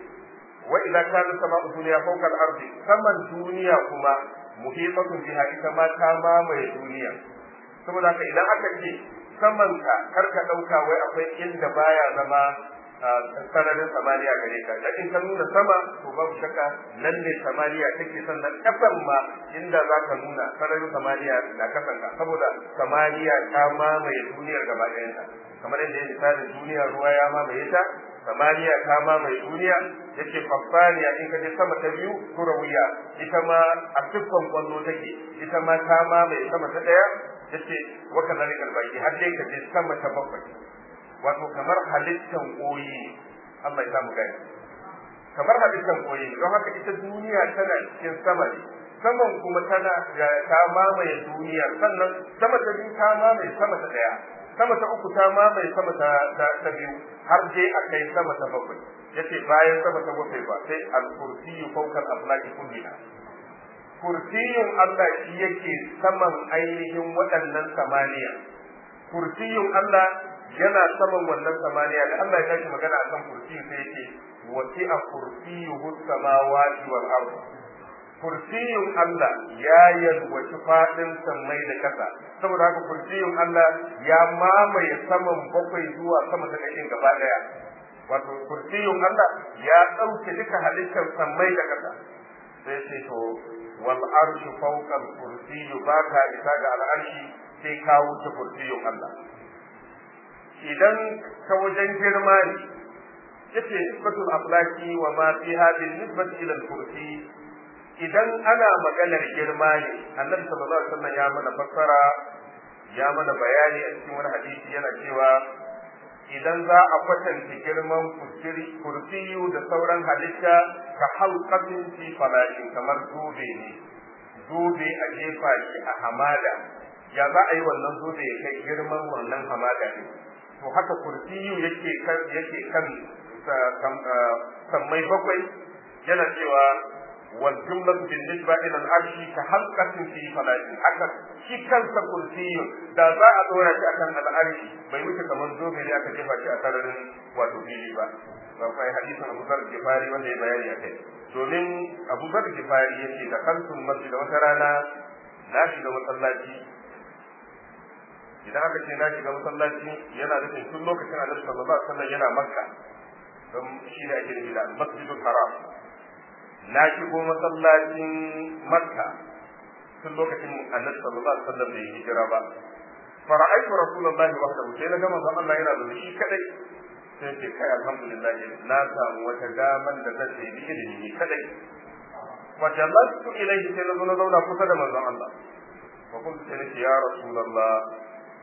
wa idza kanat sama'u dunya fawqa al-ardi saman duniya kuma muhitatun biha ita ma ta mamaye duniya saboda haka idan aka ce saman ka karka dauka wai akwai inda baya zama sararin samaniya gare ka da in ka nuna sama to babu shakka nan ne samaniya take sannan kasan ma inda za ka nuna sararin samaniya da kasan ka saboda samaniya ta mamaye duniyar gaba ɗayanta kamar yadda ya misali duniya ruwa ya mamaye ta samaniya ta mamaye duniya yace faffaniya in ka je sama ta biyu kurawiya ita ma a siffan kwallo take ita ma ta mamaye sama ta ɗaya yace wa kadhalika albaqi har dai ka je sama ta bakwai wato kamar halittan koyi Allah ya samu gani kamar halittan koyi don haka ita duniya tana cikin sama ne saman kuma tana ta mamaye duniya sannan sama ta biyu ta mamaye sama ta daya sama ta uku ta mamaye sama ta ta biyu har dai a kai sama ta bakwai yace bayan sama ta bakwai ba sai al-kursiyyu fawqa al-aflaki kulliha kursiyun Allah shi yake saman ainihin waɗannan samaniya kursiyun Allah yana saman wannan samaniya da Allah ya tashi magana akan kursiyu sai yake wasi'a kursiyuhu samawati wal ard kursiyun Allah ya yalwaci fadin sammai da kasa saboda haka kursiyun Allah ya mamaye saman bakwai zuwa sama ta kashin gaba daya wato kursiyun Allah ya dauke duka halittar sammai da kasa sai sai to wal arshu fawqa al kursiyyu baka isa ga al arshi sai ka wuce kursiyun Allah idan ta wajen girma ne yace nisbatul aflaki wa ma fiha bin nisbati ila al-kursi idan ana maganar girma ne annabi sallallahu alaihi wasallam ya mana fassara ya mana bayani a cikin wani hadisi yana cewa idan za a kwatanta girman kursiyu da sauran halitta ka halqatin fi falashin kamar dube ne dube a jefa shi a hamada ya za a yi wannan dube ya kai girman wannan hamada ne to haka kursiyu yake kan yake kan sammai bakwai yana cewa wal jumlatu bin nisba ila al arshi ka halqatin fi falati haka shi kansa kursiyu da za a dora shi akan al arshi bai wuce kamar zobe ne aka jefa shi a sararin wato fili ba akwai hadisin Abu Zar Gifari wanda ya bayani akai domin Abu Zar Gifari yace da kansun masjid da wata rana na shiga masallaci idan aka ce na shiga masallaci yana nufin tun lokacin annabi sallallahu alaihi wasallam yana makka don shi ne ake nufi da masjidul haram na shigo masallacin makka tun lokacin annabi sallallahu alaihi wasallam bai hijira ba fara'aitu rasulullahi wahdahu sai na ga manzon Allah yana da shi kadai sai ce kai alhamdulillah na samu wata daman da zan yi ilimi ni kadai fa jalastu ilayhi sai na zo na zauna kusa da manzon Allah fa kuntu sai ya rasulullah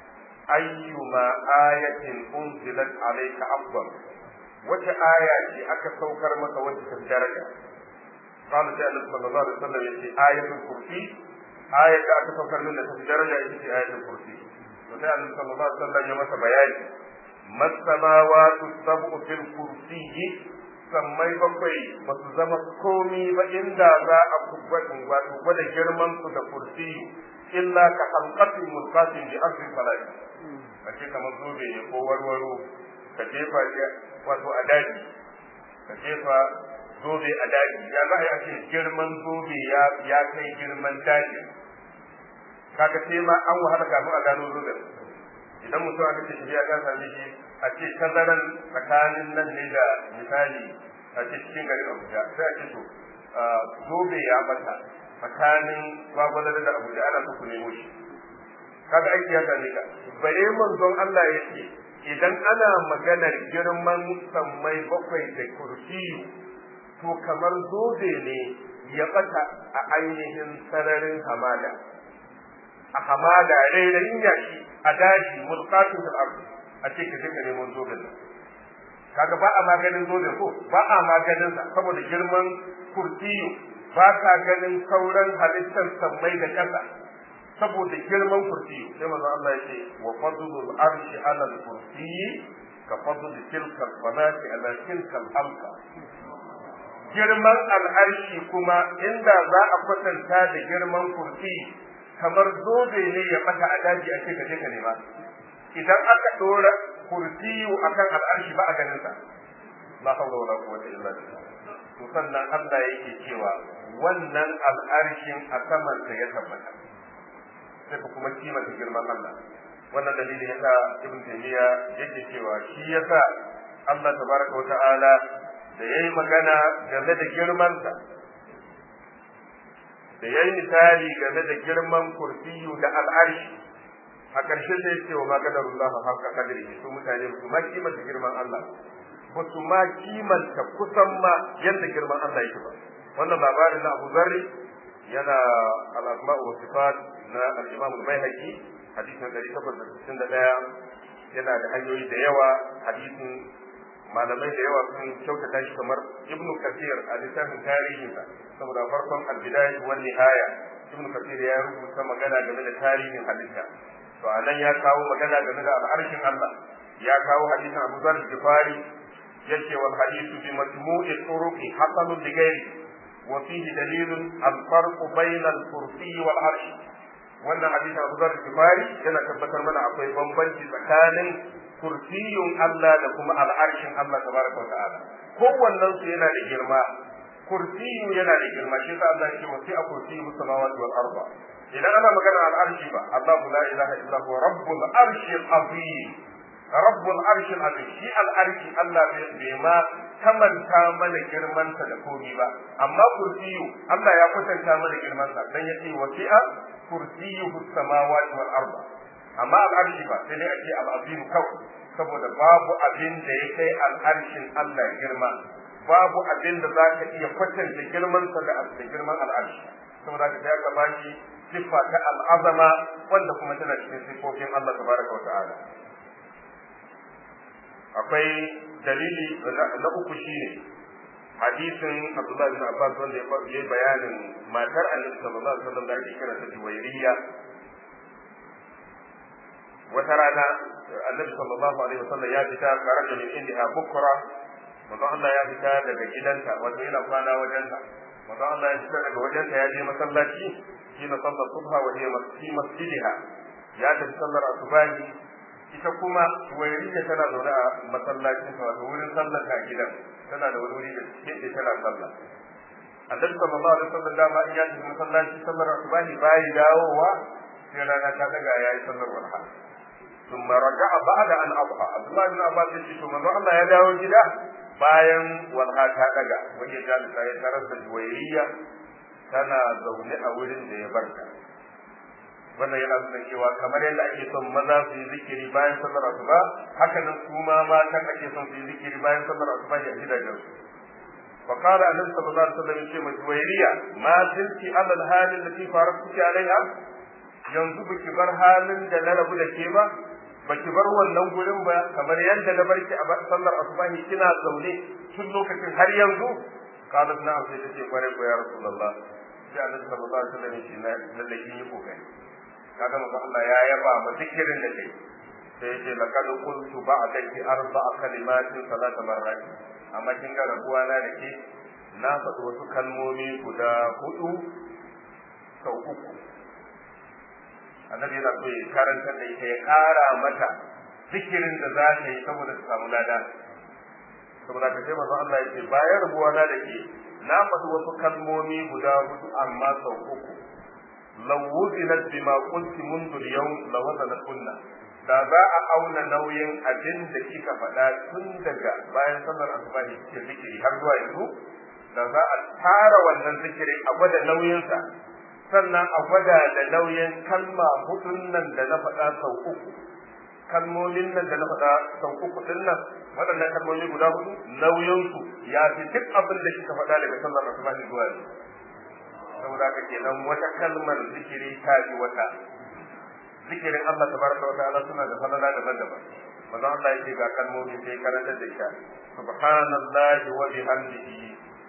ayyuma ayatin unzilat alayka afdal wace aya ce aka saukar maka wacce ta daraja قال sai annabi sallallahu alaihi wasallam yace ayatul kursi ayat da aka saukar min da ta daraja ita ce ayatul kursi to sai annabi sallallahu alaihi wasallam ya masa bayani masamawatu sab'u fil kursiyyi sammai bakwai ba su zama komi ba inda za a wato gwada girman su da kursi illa ka halqatin mulqatin bi ardi falai a ce kamar zobe ne ko warwaro ka jefa wato a daji ka jefa zobe a daji ya za a yi a ce girman zobe ya kai girman daji kaga sai ma an wahala kafin a gano zoben idan mutum aka ce ya ka same shi a ce tazaran tsakanin nan ne da misali a ce cikin garin Abuja sai a ce to zobe ya bata tsakanin gwagwalar da Abuja ana so ku nemo shi kaga aiki ya same ka bare manzon Allah ya ce idan ana maganar girman sammai bakwai da kursiyu to kamar zobe ne ya bata a ainihin sararin hamada a hamada rairayin yashi a daji mulkatun da ardu a ce ka je ka neman zoben nan kaga ba a maganin zoben ko ba a maganin sa saboda girman kurtiyo ba ka ganin sauran halittar sammai da ƙasa saboda girman kurtiyo sai manzo Allah yake wa fadlul arshi ala al-kursiyi ka fadl tilka al-falati ala tilka al-halqa girman al'arshi kuma inda za a kwatanta da girman kursi kamar zobe ne ya bata a daji a ce ka je ka nema idan aka dora kursiyu akan al'arshi ba a ganin sa la hawla wala quwwata illa billah to sannan Allah yake cewa wannan al'arshin a saman sa ya tabbata sai ka kuma kimanta girman Allah wannan dalilin yasa ibn taymiya yake cewa shi yasa Allah tabaraka wa ta'ala da yayi magana game da girman sa da yayi misali game da girman kursiyu da al'arshi a ƙarshen da yake wa maganarullahu haka kadiri su mutane su ma kimanta girman Allah ba su ma kimanta kusan ma yadda girman Allah yake ba wannan labarin na Abu Zarri yana al-asma wa sifat na al-Imam al-Baihaqi hadisin 861 yana da hanyoyi da yawa hadisin malamai da yawa sun kyautata shi kamar Ibn Kathir a littafin tarihinsa saboda farkon al-bidayah wa nihaya Ibn Kathir ya rubuta magana game da tarihin halitta to anan ya kawo magana game da al'arshin Allah ya kawo hadisin Abu Zar Gifari yace wal hadithu bi majmu'i turuqi hasanun li ghairi wa fihi dalilun al farq bayna al kursi wal arsh wannan hadisin Abu Zar Gifari yana tabbatar mana akwai bambanci tsakanin kursiyun Allah da kuma al'arshin Allah tabaraka wa ta'ala kowannen su yana da girma kursiyu yana da girma shi sa Allah yake wasi a kursiyu samawati wal arda idan ana magana al'arshi ba Allahu la ilaha illa huwa rabbul arshil azim rabbul arshil azim shi al'arshi Allah bai ma kamanta mana girman sa da komi ba amma kursiyu Allah ya kwatanta mana girman sa dan yace wasi'a kursiyuhu samawati wal arda amma al'arshi ba sai dai a ce al'azim kawai saboda babu abin da ya kai al'arshin Allah girma babu abin da za ka iya kwatanta girman sa da girman al'arshi saboda ka ya gaba shi siffa ta al'azama wanda kuma tana cikin siffofin Allah tabaraka wa ta'ala akwai dalili na uku shine hadisin Abdullah bin Abbas wanda ya yi bayanin matar Annabi sallallahu alaihi wasallam da ake kira ta Juwairiya wata rana Annabi sallallahu alaihi wasallam ya fita tare da min indiha bukra manzo Allah ya fita daga gidanta wato yana kwana wajenta manzo Allah ya fita daga wajenta ya je masallaci shi na sallar subha wa hiya fi masjidiha ya tafi sallar asubahi ita kuma wairiya tana zaune a masallacin ta wato wurin sallar ta gidan tana da wani wuri da cikin da tana sallah annabi sallallahu alaihi wasallam dama in ya tafi masallaci sallar asubahi bai dawowa sai rana ta daga yayi sallar walha ثم رجع بعد أن أضحى عبد الله بن عباس يقول ثم الله ya dawo gida bayan walha ta daga wani jalisa ya tarar da juwairiya tana zaune a wurin da ya barka wannan yana nuna cewa kamar yadda ake son maza su yi zikiri bayan sallar asuba haka nan su ma mata ake son su yi zikiri bayan sallar asuba a gidajen su فقال النبي صلى الله عليه وسلم يقول جويرية ما زلت على الحال التي فارقتك عليها yanzu baki bar halin da na rabu da ke ba baki bar wannan gurin ba kamar yadda na barki a sallar asubahi kina zaune tun lokacin har yanzu qalat na'am sai tace kware ko ya rasulullah sai annabi sallallahu alaihi wasallam shi na lalle kin yi kokari kaga manzo Allah ya yaba ma zikirin da kai sai yace laqad qultu ba'daki arba'a kalimatin salata marrat amma kin ga rabuwa na da ke na faɗi wasu kalmomi guda hudu sau uku annabi yana so ya karanta da ita ya ƙara mata zikirin da za ta yi saboda ta samu lada saboda ka sai manzo Allah ya ce bayan rabuwa na da ke na faɗi wasu kalmomi guda hudu amma sau uku law wuzinat bima qulti mundu al-yawm la wazanat kunna da za a auna nauyin abin da kika faɗa tun daga bayan sallar asuba ne kike zikiri har zuwa yanzu da za a tara wannan zikiri a gwada nauyinsa sannan a gwada da nauyin kalma hudun nan da na faɗa sau uku kalmomin nan da na faɗa sau uku din nan waɗannan kalmomi guda hudu nauyinsu ya fi duk abin da kika faɗa daga sallar asuba ne zuwa yanzu saboda haka kenan wata kalmar zikiri ta fi wata zikirin Allah tabaraka wa ta'ala suna da falala daban-daban manzo Allah yake ga kalmomi sai karanta da ita subhanallahi wa bihamdihi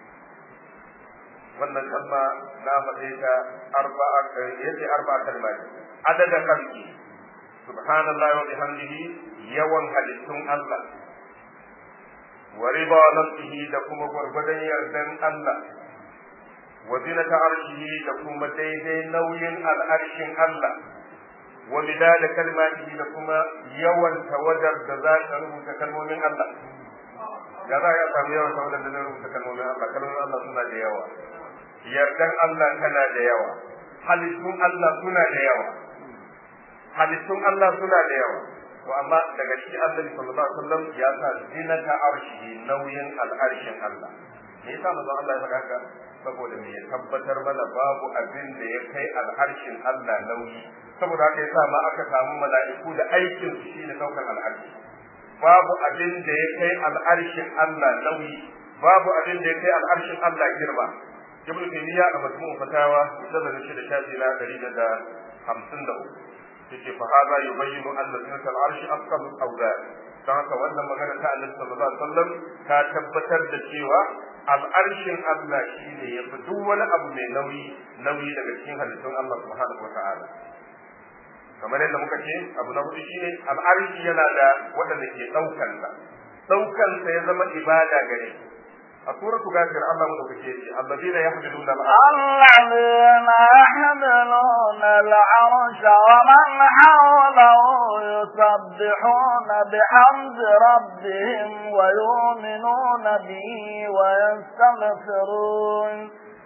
wannan kalma na faɗe ta arba'a yace arba'a kalmat adada kalki subhanallahi wa bihamdihi yawan halittun Allah wa riba nafsihi da kuma gwargwadon yardan Allah wa zinata arshihi da kuma daidai nauyin al'arshin Allah wa midada kalmatihi da kuma yawan tawadar da za ka rubuta kalmomin Allah ya za a samu yawan tawadar da zai rubuta kalmomin Allah kalmomin Allah suna da yawa yardan Allah tana da yawa halittun Allah suna da yawa halittun Allah suna da yawa to amma daga shi Annabi sallallahu alaihi wasallam ya sa zinata arshi nauyin al'arshin Allah me yasa manzo Allah ya faɗa haka saboda me ya tabbatar mana babu abin da ya kai al'arshin Allah nauyi saboda haka yasa ma aka samu mala'iku da aikin su shine daukar al'arshi babu abin da ya kai al'arshin Allah nauyi babu abin da ya kai al'arshin Allah girma ibn taymiya a majmu'u fatawa da shi da shafi na 153 yace fa hada yubayyinu anna sunnat al-arsh afqal al-awdad dan haka wannan magana ta Annabi sallallahu alaihi wasallam ta tabbatar da cewa al'arshin Allah shine yafi duk wani abu mai nauyi nauyi daga cikin halittun Allah subhanahu wata'ala kamar yadda muka ce abu na hudu shine al'arshi yana da waɗanda ke ɗaukan sa ɗaukan sa ya zama ibada gare a suratu gafir Allah mu dauke shi alladheena yahmiluna الذين يحملون العرش ومن حوله يسبحون بحمد ربهم ويؤمنون به ويستغفرون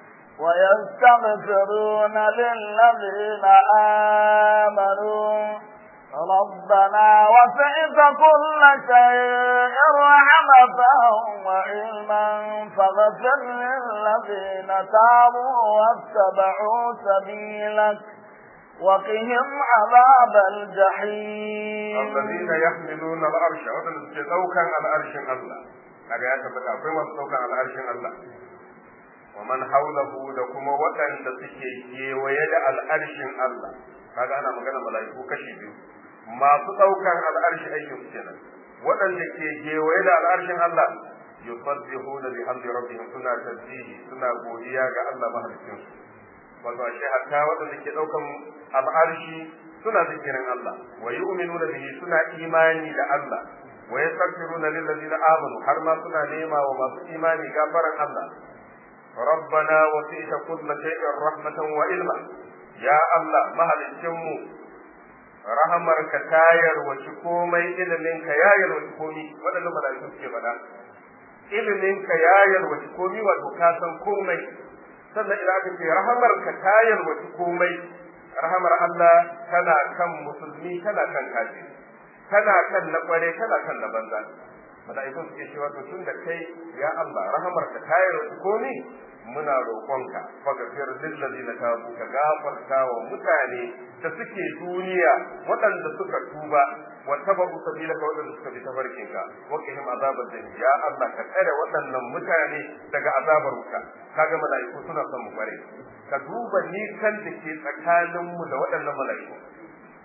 ويستغفرون للذين آمنوا ربنا وسعت كل شيء رحمة وعلما فاغفر للذين تابوا واتبعوا سبيلك وقهم عذاب الجحيم الذين يحملون العرش وذن تدوكا على عرش الله kaga ya tabbata akwai masu daukan al'arshin Allah wa man haulahu da kuma waɗanda suke kewaye da al'arshin Allah kaga ana magana mala'iku kashi biyu masu ɗaukan al'arshi aikin su kenan waɗanda ke kewaye da al'arshin Allah yusabbihuna bihamdi rabbihim suna tasbihi suna godiya ga Allah mahalicin su wato ashe hatta waɗanda ke ɗaukan al'arshi suna zikirin Allah wa yu'minuna bihi suna imani da Allah wa yastaghfiruna lil ladina amanu har ma suna nema wa masu imani gafaran Allah ربنا وسعت كل شيء رحمة وعلما يا الله مهلكمو rahamar ka tayar wace komai ilimin ka ya yarwaci komi waɗannan mala'iku suke faɗa ilimin ka ya yarwaci komi wato ka san komai sannan idan aka ce rahamar ka tayar wace komai rahamar Allah tana kan musulmi tana kan kafiri tana kan na kware tana kan na banza mala'ikun suke cewa to tun da kai ya Allah rahamar ka tayar wace komi muna roƙonka faghfir lil ladina tabu ka gafarta wa mutane da suke duniya waɗanda suka tuba wa tabu sabilaka waɗanda suka bi tafarkinka wa qihim azabar jahim ya Allah ka tsare waɗannan mutane daga azabar wuta kaga mala'iku suna son mu bare ka duba nisan da ke tsakanin mu da waɗannan mala'iku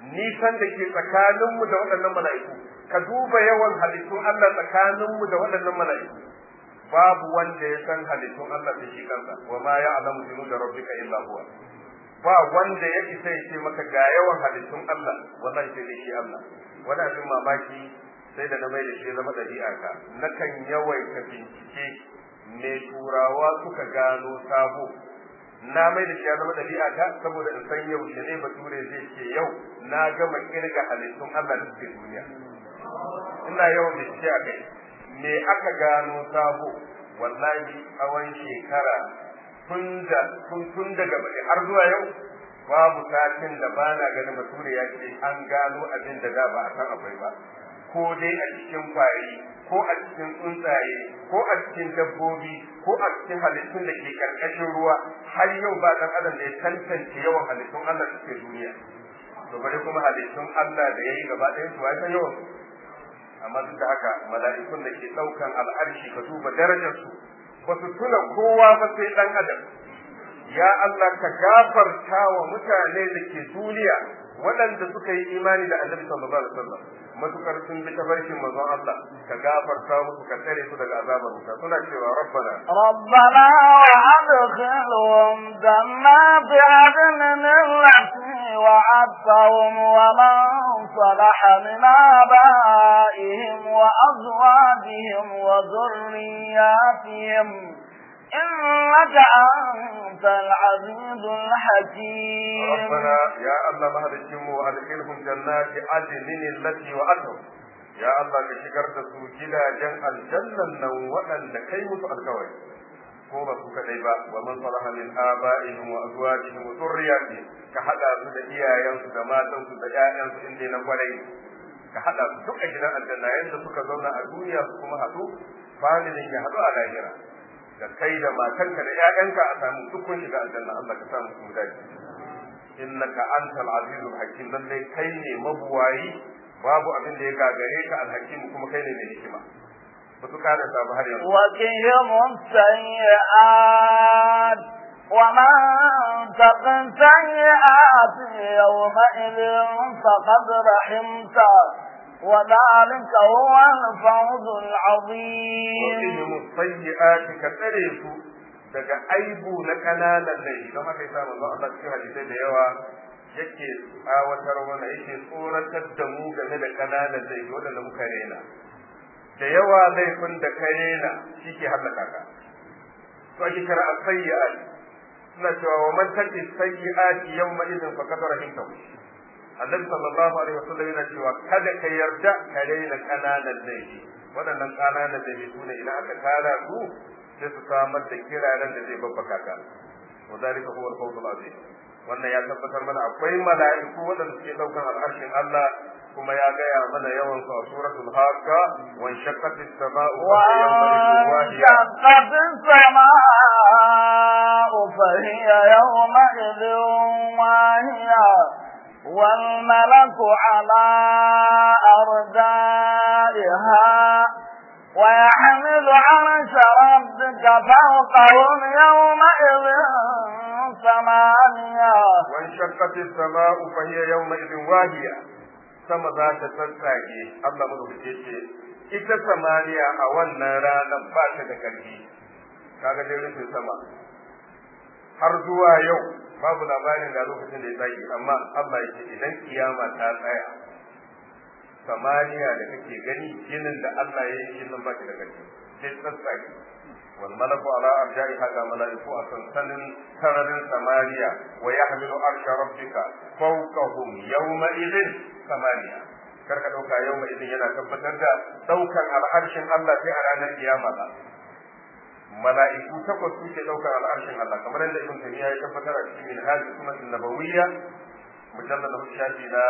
nisan da ke tsakaninmu da waɗannan mala'iku ka duba yawan halittun Allah tsakaninmu da waɗannan mala'iku babu wanda ya san halittun Allah da shi kansa wa ma ya'lamu junuda rabbika illa huwa ba wanda ya isa ya ce maka ga yawan halittun Allah wallahi sai dai shi Allah wani abin mamaki sai da na mai da shi zama ɗabi'a ka nakan yawaita bincike me turawa suka gano sabo na mai da shi ya zama ɗabi'a ta saboda in san yaushe ne bature zai ce yau na gama kirga halittun Allah da suke duniya ina yawan bincike a kai me aka gano sabo wallahi tsawon shekara tun da tun daga baki har zuwa yau babu satin da ba na ganin bature ya ce an gano abin da da ba a san akwai ba ko dai a cikin kwari ko a cikin tsuntsaye ko a cikin dabbobi ko a cikin halittun da ke karkashin ruwa har yau ba dan adam da ya tantance yawan halittun Allah da suke duniya to bari kuma halittun Allah da yayi gaba ɗaya su san yawan amma duk da haka mala'ikun da ke ɗaukan al'arshi ka duba darajar su ba su tuna kowa ba sai dan adam ya Allah ka gafarta wa mutane da ke duniya waɗanda suka yi imani da annabi sallallahu alaihi wasallam matukar sun bi tafarkin manzon Allah ka gafarta musu ka tsare su daga azabar wuta suna cewa rabbana ربنا وأدخلهم جنات عدن التي وعدتهم ومن صلح من آبائهم وأزواجهم وذرياتهم إنك أنت العزيز الحكيم ربنا يا الله ما هذا الجم وأدخلهم جنات عدن التي وعدهم يا الله كشكر تسو جدا جن الجنة نوعا لكي متو الكوي ko ba su kadai ba wa man salaha min aba'ihim wa azwajihim wa dhurriyyatihim ka hada su da iyayensu da matansu da ƴaƴansu inda na kwarai ka hada su duk a gidan aljanna yanda suka zauna a duniya su kuma haɗu familin ya haɗu a lahira da kai da matanka da ƴaƴanka a samu dukkan shiga aljanna Allah ka samu su dace innaka antal azizul hakim lalle kai ne mabuwayi babu abin da ya gagare ka alhakim kuma kai ne mai hikima ba su kada sabu har yanzu وقهم السيئات ومن تق السيئات يومئذ فقد رحمته وذلك هو الفوز العظيم وقهم السيئات كتريس daga aibu na kananan laifi don haka yasa manzo Allah cikin hadisai da yawa yake tsawatar mana yake tsoratar da mu game da kananan laifi wanda muka rena da yawa laifin da ka rena shi ke hallaka ka to ake kira as-sayyi'at suna cewa wa man taqi sayyi'ati yawma idin faqad rahimtahu annabi sallallahu alaihi wasallam yana cewa kada ka yarda ka rena kananan laifi waɗannan kananan laifi su ne idan aka tara su sai su samar da kiraren da zai babbaka ka wa zalika huwa al-fawz al-azim wannan ya tabbatar mana akwai mala'iku waɗanda suke ɗaukan al'arshin Allah kuma ya gaya mana yawan su a suratul haqqa wa shaqqat as-sama'u وانشقت السماء فهي يومئذ واهية والملك على أرجائها ويحمل عرش ربك فوقهم يومئذ ثمانية وانشقت السماء فهي يومئذ واهية sama za ta tsatsage Allah madaukake ce ita samaniya a wannan ranar ba ta da ƙarfi kaga dai rufin sama har zuwa yau babu labarin da lokacin da ya tsage amma Allah ya ce idan kiyama ta tsaya samaniya da kake gani ginin da Allah ya yi shi nan ba ta da ƙarfi sai tsatsage wal malaku ala arja'i haka malaiku a sansanin sararin samaniya wa yahmilu arsha rabbika fawqahum yawma idin samaniya kar ka dauka yau mai idin yana tabbatar da daukan al'arshin Allah sai a ranar kiyama ba mala'iku takwas suke daukar al'arshin Allah kamar yadda ibn taymiya ya tabbatar a cikin minhaj sunnah nabawiyya mujallad na shafi na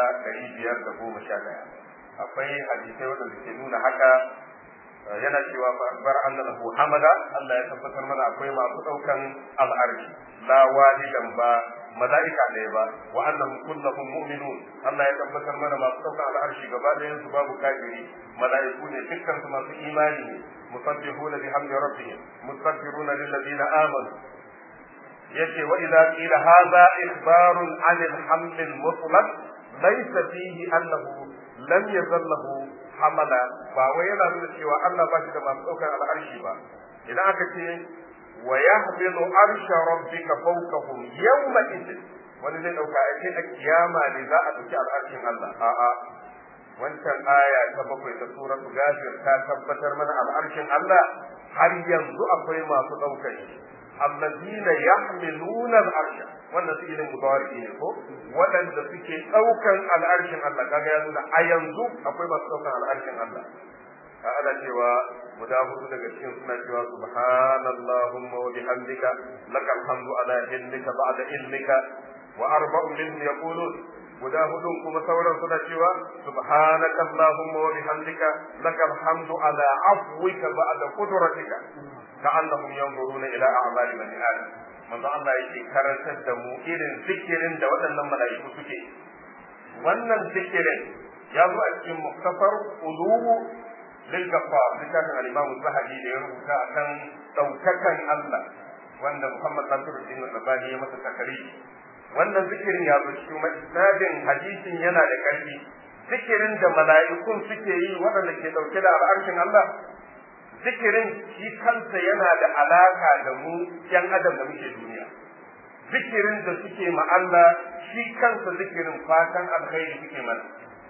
511 akwai hadisai wanda suke nuna haka yana cewa fa akbar anna lahu hamada Allah ya tabbatar mana akwai masu daukan al'arshi la walidan ba mala'ika ɗaya ba wa annahum kulluhum mu'minun Allah ya tabbatar mana masu daukan al'arshi gaba ɗayan su babu kafiri mala'iku ne dukkan su masu imani ne musabbihuna bihamdi rabbihim mustaghfiruna lil ladina amanu yace wa idza qila hadha ikhbarun 'anil haml al mutlaq laysa fihi annahu lam yazallahu hamala ba wai yana nuna cewa Allah ba shi da masu ɗaukar al'arshi ba idan aka ce wa yahmilu arsha rabbika fawqahum yawma idin wani zai ɗauka a ce a kiyama ne za a ɗauki al'arshin Allah a'a wancan aya ta bakwai ta suratu gafir ta tabbatar mana al'arshin Allah har yanzu akwai masu ɗaukar shi allazina yahmiluna al'arsha wannan su irin mudawari ne ko waɗanda suke ɗaukan al'arshin Allah kaga ya nuna a yanzu akwai masu ɗaukan al'arshin Allah ka ana cewa guda hudu daga cikin suna cewa subhanallahumma wa bihamdika lakal hamdu ala ilmika ba'da ilmika wa arba'u minhum yaqulun guda hudun kuma sauran suna cewa subhanaka allahumma wa bihamdika lakal hamdu ala afwika ba'da qudratika ka'annahum yanzuruna ila a'mali bani adam manzo Allah yake karantar da mu irin zikirin da waɗannan mala'iku suke wannan zikirin ya zo a cikin muktasar uluwu lil gaffar littafin al-imam zahabi da ya rubuta akan daukakan Allah wanda Muhammad Nasiruddin Albani ya masa takari wannan zikirin ya zo cikin isnadin hadisin yana da ƙarfi zikirin da mala'ikun suke yi waɗanda ke ɗauke da al'arshin Allah zikirin shi kansa yana da alaka da mu yan adam da muke duniya zikirin da suke ma Allah shi kansa zikirin fatan alkhairi suke mana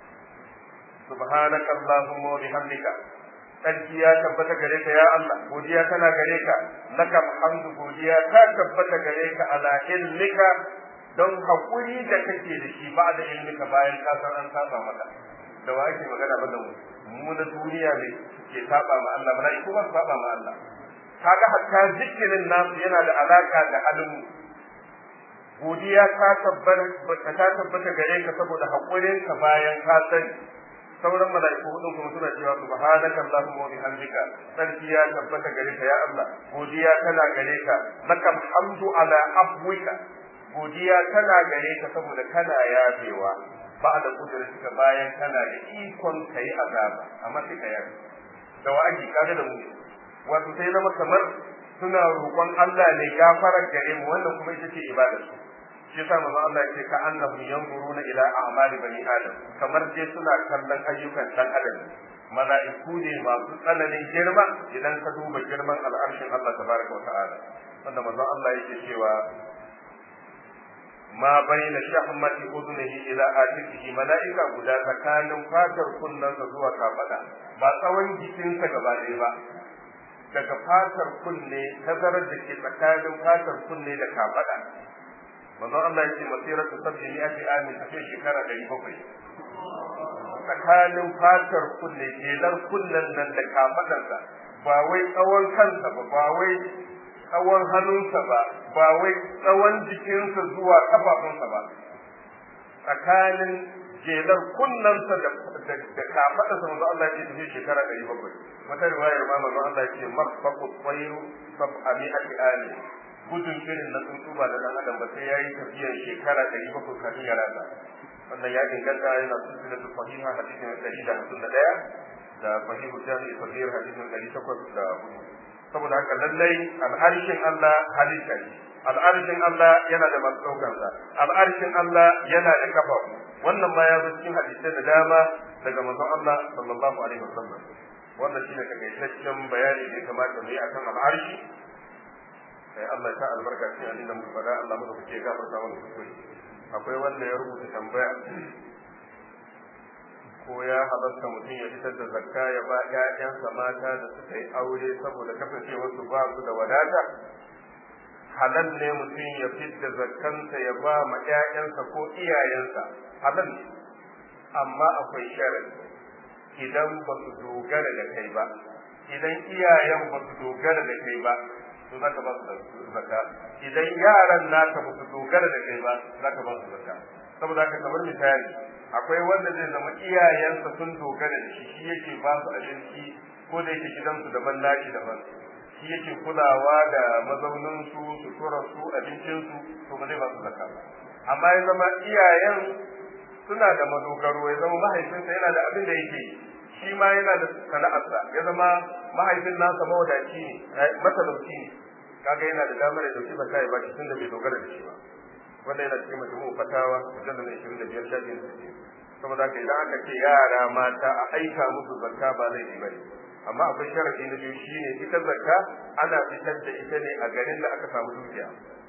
subhanaka allahumma wa bihamdika sarki ya tabbata gare ka ya Allah godiya tana gare ka lakal hamdu godiya ta tabbata gare ka ala ilmika don hakuri da kake da shi ba da ilmika bayan ka san an saba maka da wa ake magana ba da mu mu na duniya ne ke saba ma Allah bala ko ba saba ma Allah kaga hatta zikirin nasu yana da alaka da halin mu godiya ta tabbata ta tabbata gare ka saboda hakurin ka bayan ka sani sauran mala'iku hudun kuma suna cewa subhanaka allahumma wa bihamdika sarki ya tabbata gare ka ya Allah godiya tana gare ka lakal hamdu ala afwika godiya tana gare ka saboda kana yafewa ba da kudurka bayan kana da ikon kai azaba amma sai ka yafe da wa'aji kaga da mu wato sai zama kamar suna roƙon Allah ne gafarar gare mu wannan kuma ita ce ibadar su shi yasa manzo Allah yake ka annahum yanzuruna ila a'mali bani adam kamar dai suna kallon ayyukan dan adam mala'iku ne masu tsananin girma idan ka duba girman al'arshin Allah tabaraka wa ta'ala wanda manzo Allah yake cewa ma baina shahmati udunihi ila atikihi mala'ika guda tsakanin fatar kunnensa zuwa kafada ba tsawon jikinsa gaba ɗaya ba daga fatar kunne tazarar da ke tsakanin fatar kunne da kafada manzon Allah yake masirar ta sabbi ni ake amin tafiya shekara ɗari bakwai tsakanin fatar kunne jelar kunnen nan da kafadarsa ba wai tsawon kansa ba ba wai tsawon hannunsa ba ba wai tsawon jikinsa zuwa kafafunsa ba tsakanin jelar kunnensa da da kafadarsa manzo Allah ya tafi shekara ɗari bakwai wata riwayar ma manzo Allah ya ce mafaqu tsayiru sab'ami ati ali gudun irin na tsuntsu ba da dan adam ba sai yayi tafiyar shekara ɗari bakwai kafin ya rasa wannan ya inganta yana sunna da sahiha hadisin ɗari da hamsin da ɗaya da sahihu jami'i sahih hadisin ɗari takwas da hudu saboda haka lallai al'arshin Allah halitta ne al'arshin Allah yana da masu ɗaukansa al'arshin Allah yana da kafa wannan ma ya zo cikin hadisai da dama daga manzon Allah sallallahu alaihi wasallam wannan shine takaitaccen bayani da ya kamata mu yi akan al'arshi sai Allah ya sa albarka cikin abin da muka faɗa Allah muka fice gafarta mana kuskure akwai wanda ya rubuta tambaya ko ya halatta mutum ya fitar da zakka ya ba ƴaƴansa mata da suka yi aure saboda kasancewar su ba su da wadata halal ne mutum ya fitar da zakkansa ya ba ma ƴaƴansa ko iyayensa halal ne amma akwai sharadi idan ba su dogara da kai ba idan iyayen ba su dogara da kai ba to zaka ba su zakka idan yaran naka ba su dogara da kai ba zaka ba su zakka saboda haka kamar misali akwai wanda zai zama iyayensa sun dogara da shi shi yake ba su abinci ko da yake gidansu daban nashi daban shi yake kulawa da mazaunin su sutura su abincin su to ba zai ba su zakka ba amma ya zama iyayen suna da madogaro ya zama mahaifinsa yana da abin da yake shi ma yana da sana'arsa ya zama mahaifin nasa mawadaci ne matalauci ne kaga yana da damar da dauki zakka ya baki tunda bai dogara da shi ba wanda yana cikin majmu'u fatawa mujallal 25 shafin saboda haka idan aka ce yara mata a aika musu zakka ba laifi bane amma akwai sharadi na biyu shine ita zakka ana fitar da ita ne a garin da aka samu dukiya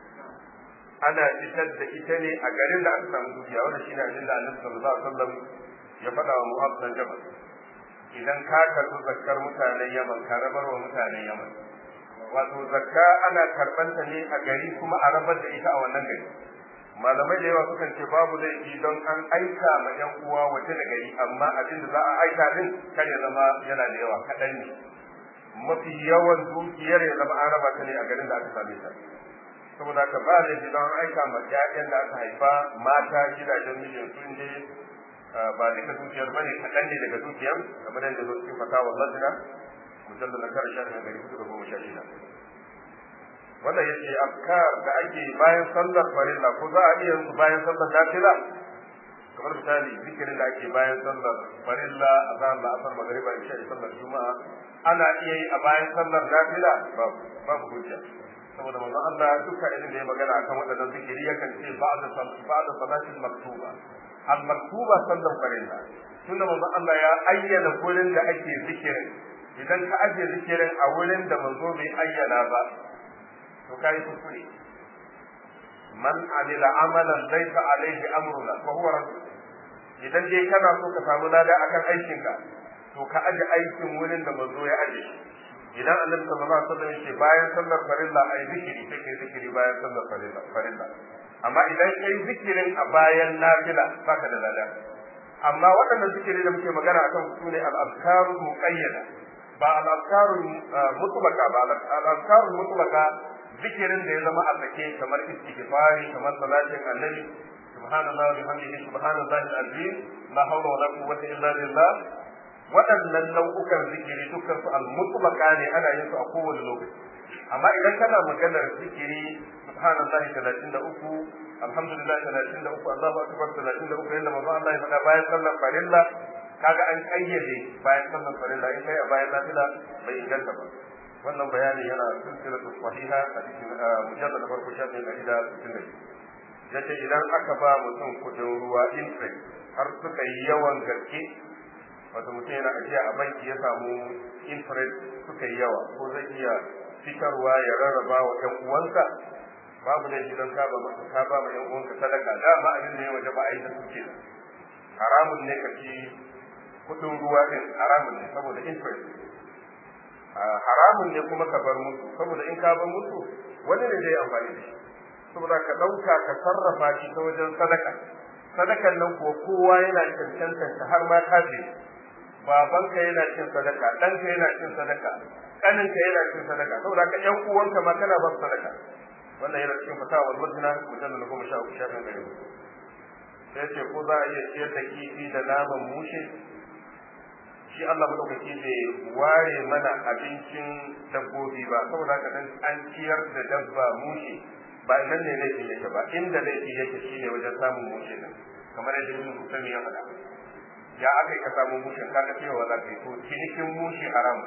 ana fitar da ita ne a garin da aka samu dukiya wannan shine abin da Annabi sallallahu alaihi wasallam ya faɗa wa Mu'adh bin Jabal idan ka karɓi zakkar mutanen Yaman ka rabar wa mutanen Yaman wato zakka ana karɓanta ne a gari kuma a rabar da ita a wannan gari malamai da yawa sukan ce babu laifi don an aika ma yan uwa waje da gari amma abin da za a aika din kar ya zama yana da yawa kaɗan ne mafi yawan dukiyar ya zama an raba ta ne a garin da aka same ta saboda haka ba laifi don an aika ma ƴaƴan da aka haifa mata gidajen mijin sun je ba duka dukiyar bane kaɗan ne daga dukiyar kamar yadda zo cikin fatawa lajina mujallar na kare shafin gari hudu da goma sha shida wanda yake afkar da ake bayan sallar farilla ko za a iya yin bayan sallar nafila kamar misali zikirin da ake bayan sallar farilla a zan da asar magariba isha da sallar juma'a ana iya yi a bayan sallar nafila babu babu hujja saboda manzon Allah duka irin da ya magana akan waɗannan zikiri yakan ce ba'da ba'da salatin maktuba al maktuba sallar farilla tunda manzon Allah ya ayyana gurin da ake zikirin idan ka ajiye zikirin a wurin da manzo bai ayyana ba to kai kuskure man amila amalan laysa alaihi amruna fa huwa radd idan dai kana so ka samu lada akan aikinka to ka aje aikin wurin da manzo ya aje shi idan annabi sallallahu alaihi wasallam yake bayan sallar farilla ai zikiri sai kai zikiri bayan sallar farilla farilla amma idan kai zikirin a bayan nafila baka da lada amma waɗannan zikiri da muke magana akan su ne al-azkaru muqayyada ba al-azkaru mutlaka ba al-azkaru mutlaka zikirin da ya zama a sake kamar istighfari kamar salatin annabi subhanallahi wa bihamdihi subhanallahi al-azim la hawla wala quwwata illa billah waɗannan nau'ukan zikiri dukkan su al-mutlaqa ne ana yin su a kowane lokaci amma idan kana maganar zikiri subhanallahi 33 alhamdulillah 33 Allahu akbar 33 yanda manzo Allah ya faɗa bayan sallar farilla kaga an kayyade bayan sallar farilla in kai a bayan nafila bai inganta ba wannan bayani yana silsilatu sahiha a cikin mujallad na farko shafin ɗari da sittin da yace idan aka ba mutum kudin ruwa interest har suka yi yawan gaske wato mutum yana ajiya a banki ya samu interest suka yi yawa ko zai iya fitarwa ya rarraba wa ɗan uwansa babu da idan ka ba ka ba ma ɗan uwanka sadaka dama abin da ya waje ba a yi da suke haramun ne ka ci kudin ruwa din haramun ne saboda interest haramun ne kuma ka bar musu saboda in ka bar musu wani ne zai amfani da shi saboda ka ɗauka ka sarrafa shi ta wajen sadaka sadakan nan kuwa kowa yana cancantar ta har ma kaje babanka yana cin sadaka ɗanka yana cin sadaka ƙaninka yana cin sadaka saboda ka ƴan uwanka ma kana ba su sadaka wannan yana cikin fatawar madina mujallal na goma sha uku shafin gari sai ce ko za a iya ciyar da kifi da naman mushe shi Allah madaukaki bai ware mana abincin dabbobi ba saboda haka dan an ciyar da dabba mushe ba nan ne laifi yake ba inda laifi yake shine wajen samun mushe din kamar yadda Ibn Husayn ya faɗa ya aka yi ka samu mushin ka cewa za ka yi to cinikin mushi haram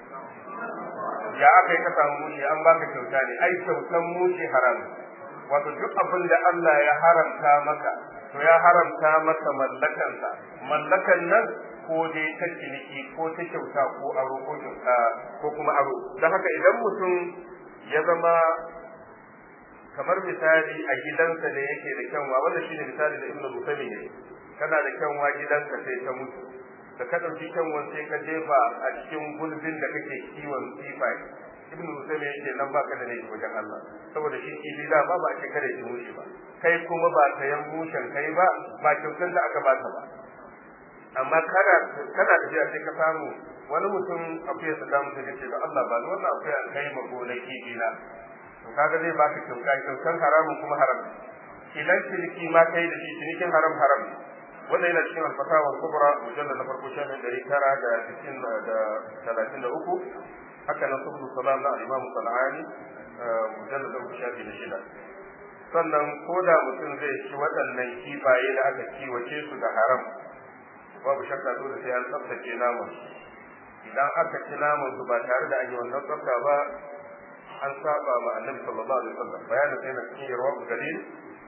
ya aka yi ka samu mushi an baka kyauta ne ai kyautan mushi haram wato duk abin da Allah ya haramta maka to ya haramta maka mallakansa mallakan nan ko dai ta ciniki ko ta kyauta ko aro ko kyauta ko kuma aro don haka idan mutum ya zama kamar misali a gidansa da yake da kyanwa wanda shine misali da ibnu Bukhari ne kana da kyanwa gidanka sai ta mutu da ka ɗauki kyanwan sai ka jefa a cikin gulbin da kake kiwon kifai ibnu Bukhari yake nan baka da laifi wajen Allah saboda shi kifi da ba ba a ce kada shi mushi ba kai kuma ba sayan mushen kai ba ba kyautar da aka baka ba amma kana kana tafiya sai ka samu wani mutum akwai sa da mutum yace da Allah ba wannan akwai a kai ma gonaki dina to kaga zai baka kyauta kyautan haramun kuma haram idan ciniki ma kai da shi cinikin haram haram wanda yana cikin alfatawa kubra mujallal na farko shafin ɗari tara da sittin da talatin da uku haka nan subul salam na al-imam sana'ani mujallal da uku shafi da shida sannan ko da mutum zai ci waɗannan kifaye da aka kiwace su da haram babu shakka dole sai an tsaftace naman idan aka ci naman su ba tare da an yi wannan tsafta ba an saba ma annabi sallallahu alaihi wasallam bayanin sai na cikin yarwa dalil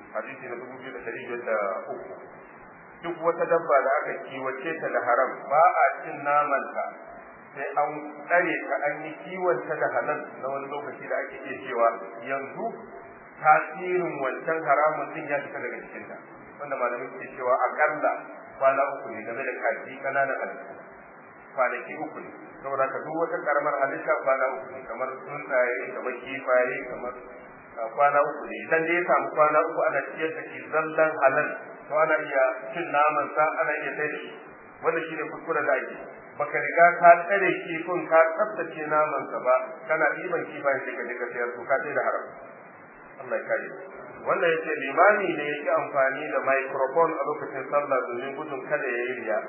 hadisi na dubu biyu da ɗari biyar da uku duk wata dabba da aka kiwace ta da haram ba a cin namanta sai an tsare ta an yi kiwonta da halal na wani lokaci da ake iya cewa yanzu tasirin wancan haramun din ya fita daga cikinta wanda malamai suke cewa akalla kwana uku ne game da kaji kananan halittu kwanaki uku ne saboda ka duk wata karamar halitta kwana uku ne kamar tsuntsaye kamar kifaye kamar kwana uku ne idan dai ya samu kwana uku ana ciyar da shi zallan halal to ana iya cin naman sa ana iya sai da shi wanda shine kuskure da ake baka riga ka tsare kifin ka tsaftace naman sa ba kana ɗiban kifaye sai ka je ka sayar to ka sai da haram Allah ya kare wanda yake limami ne yake amfani da microphone a lokacin sallah domin gudun kada ya yi riya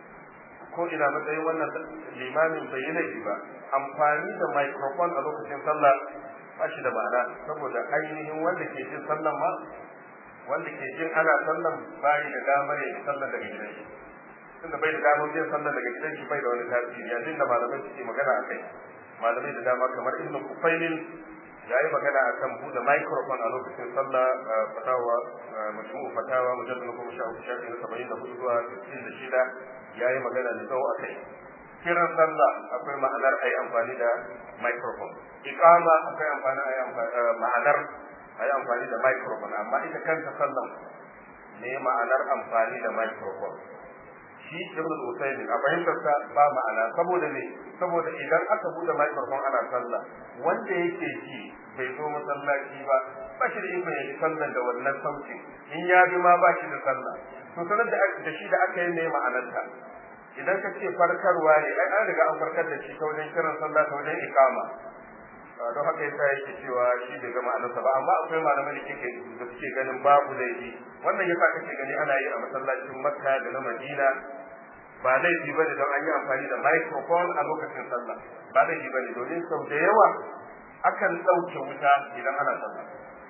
ko ina matsayin wannan limamin bai yi laifi ba amfani da microphone a lokacin sallah ba shi da ma'ana saboda ainihin wanda ke jin sallan ma wanda ke jin ana sallan bai da damar yin sallan daga gidan shi tunda bai da damar yin sallan daga gidan shi bai da wani tasiri yanzu da malamai suke magana a kai malamai da dama kamar ibnu kufailin ya yi magana a kan buɗe microphone a lokacin sallah fatawa majmu'u fatawa mujallal goma sha uku shafi na saba'in da hudu zuwa sittin da shida ya yi magana da tsawo a kai kiran sallah akwai ma'anar a yi amfani da microphone iqama akwai amfani a yi ma'anar a yi amfani da microphone amma ita kanta sallan ne ma'anar amfani da microphone shi ibn al-usaymin a fahimtar sa ba ma'ana saboda ne saboda idan aka bude microphone ana sallah wanda yake ji bai zo masallaci ba ba shi da ikon yaji sallan da wannan sauti in ya bi ma ba shi da sallah to sanar da shi da aka yi ne ma'anarta idan ka ce farkarwa ne ai an riga an farkar da shi ta wajen kiran sallah ta wajen ikama don haka yasa yake cewa shi bai ga ma'anarsa ba amma akwai malamai da kike da suke ganin babu laifi wannan yasa kake gani ana yi a masallacin makka da na madina ba laifi bane don an yi amfani da microphone a lokacin sallah ba laifi bane domin sau da yawa akan ɗauke wuta idan ana sallah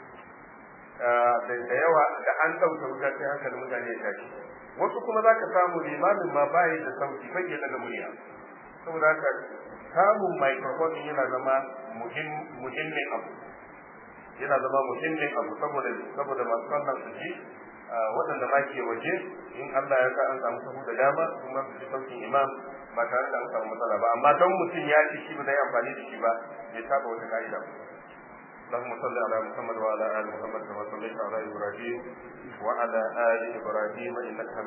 da yawa da an ɗauke wuta sai hankalin mutane ya tashi wasu kuma za ka samu limamin ma bayi da sauti bai iya daga murya saboda haka samun microphone yana zama muhimmin abu yana zama muhimmin abu saboda saboda masu sallan su ji waɗanda ma ke waje in Allah ya sa an samu sahu da dama kuma su ji sautin imam ba tare da an samu matsala ba amma don mutum ya ci shi ba zai amfani da shi ba bai saba wata ka'ida ba اللهم صل على محمد وعلى ال محمد كما صليت على ابراهيم وعلى ال ابراهيم انك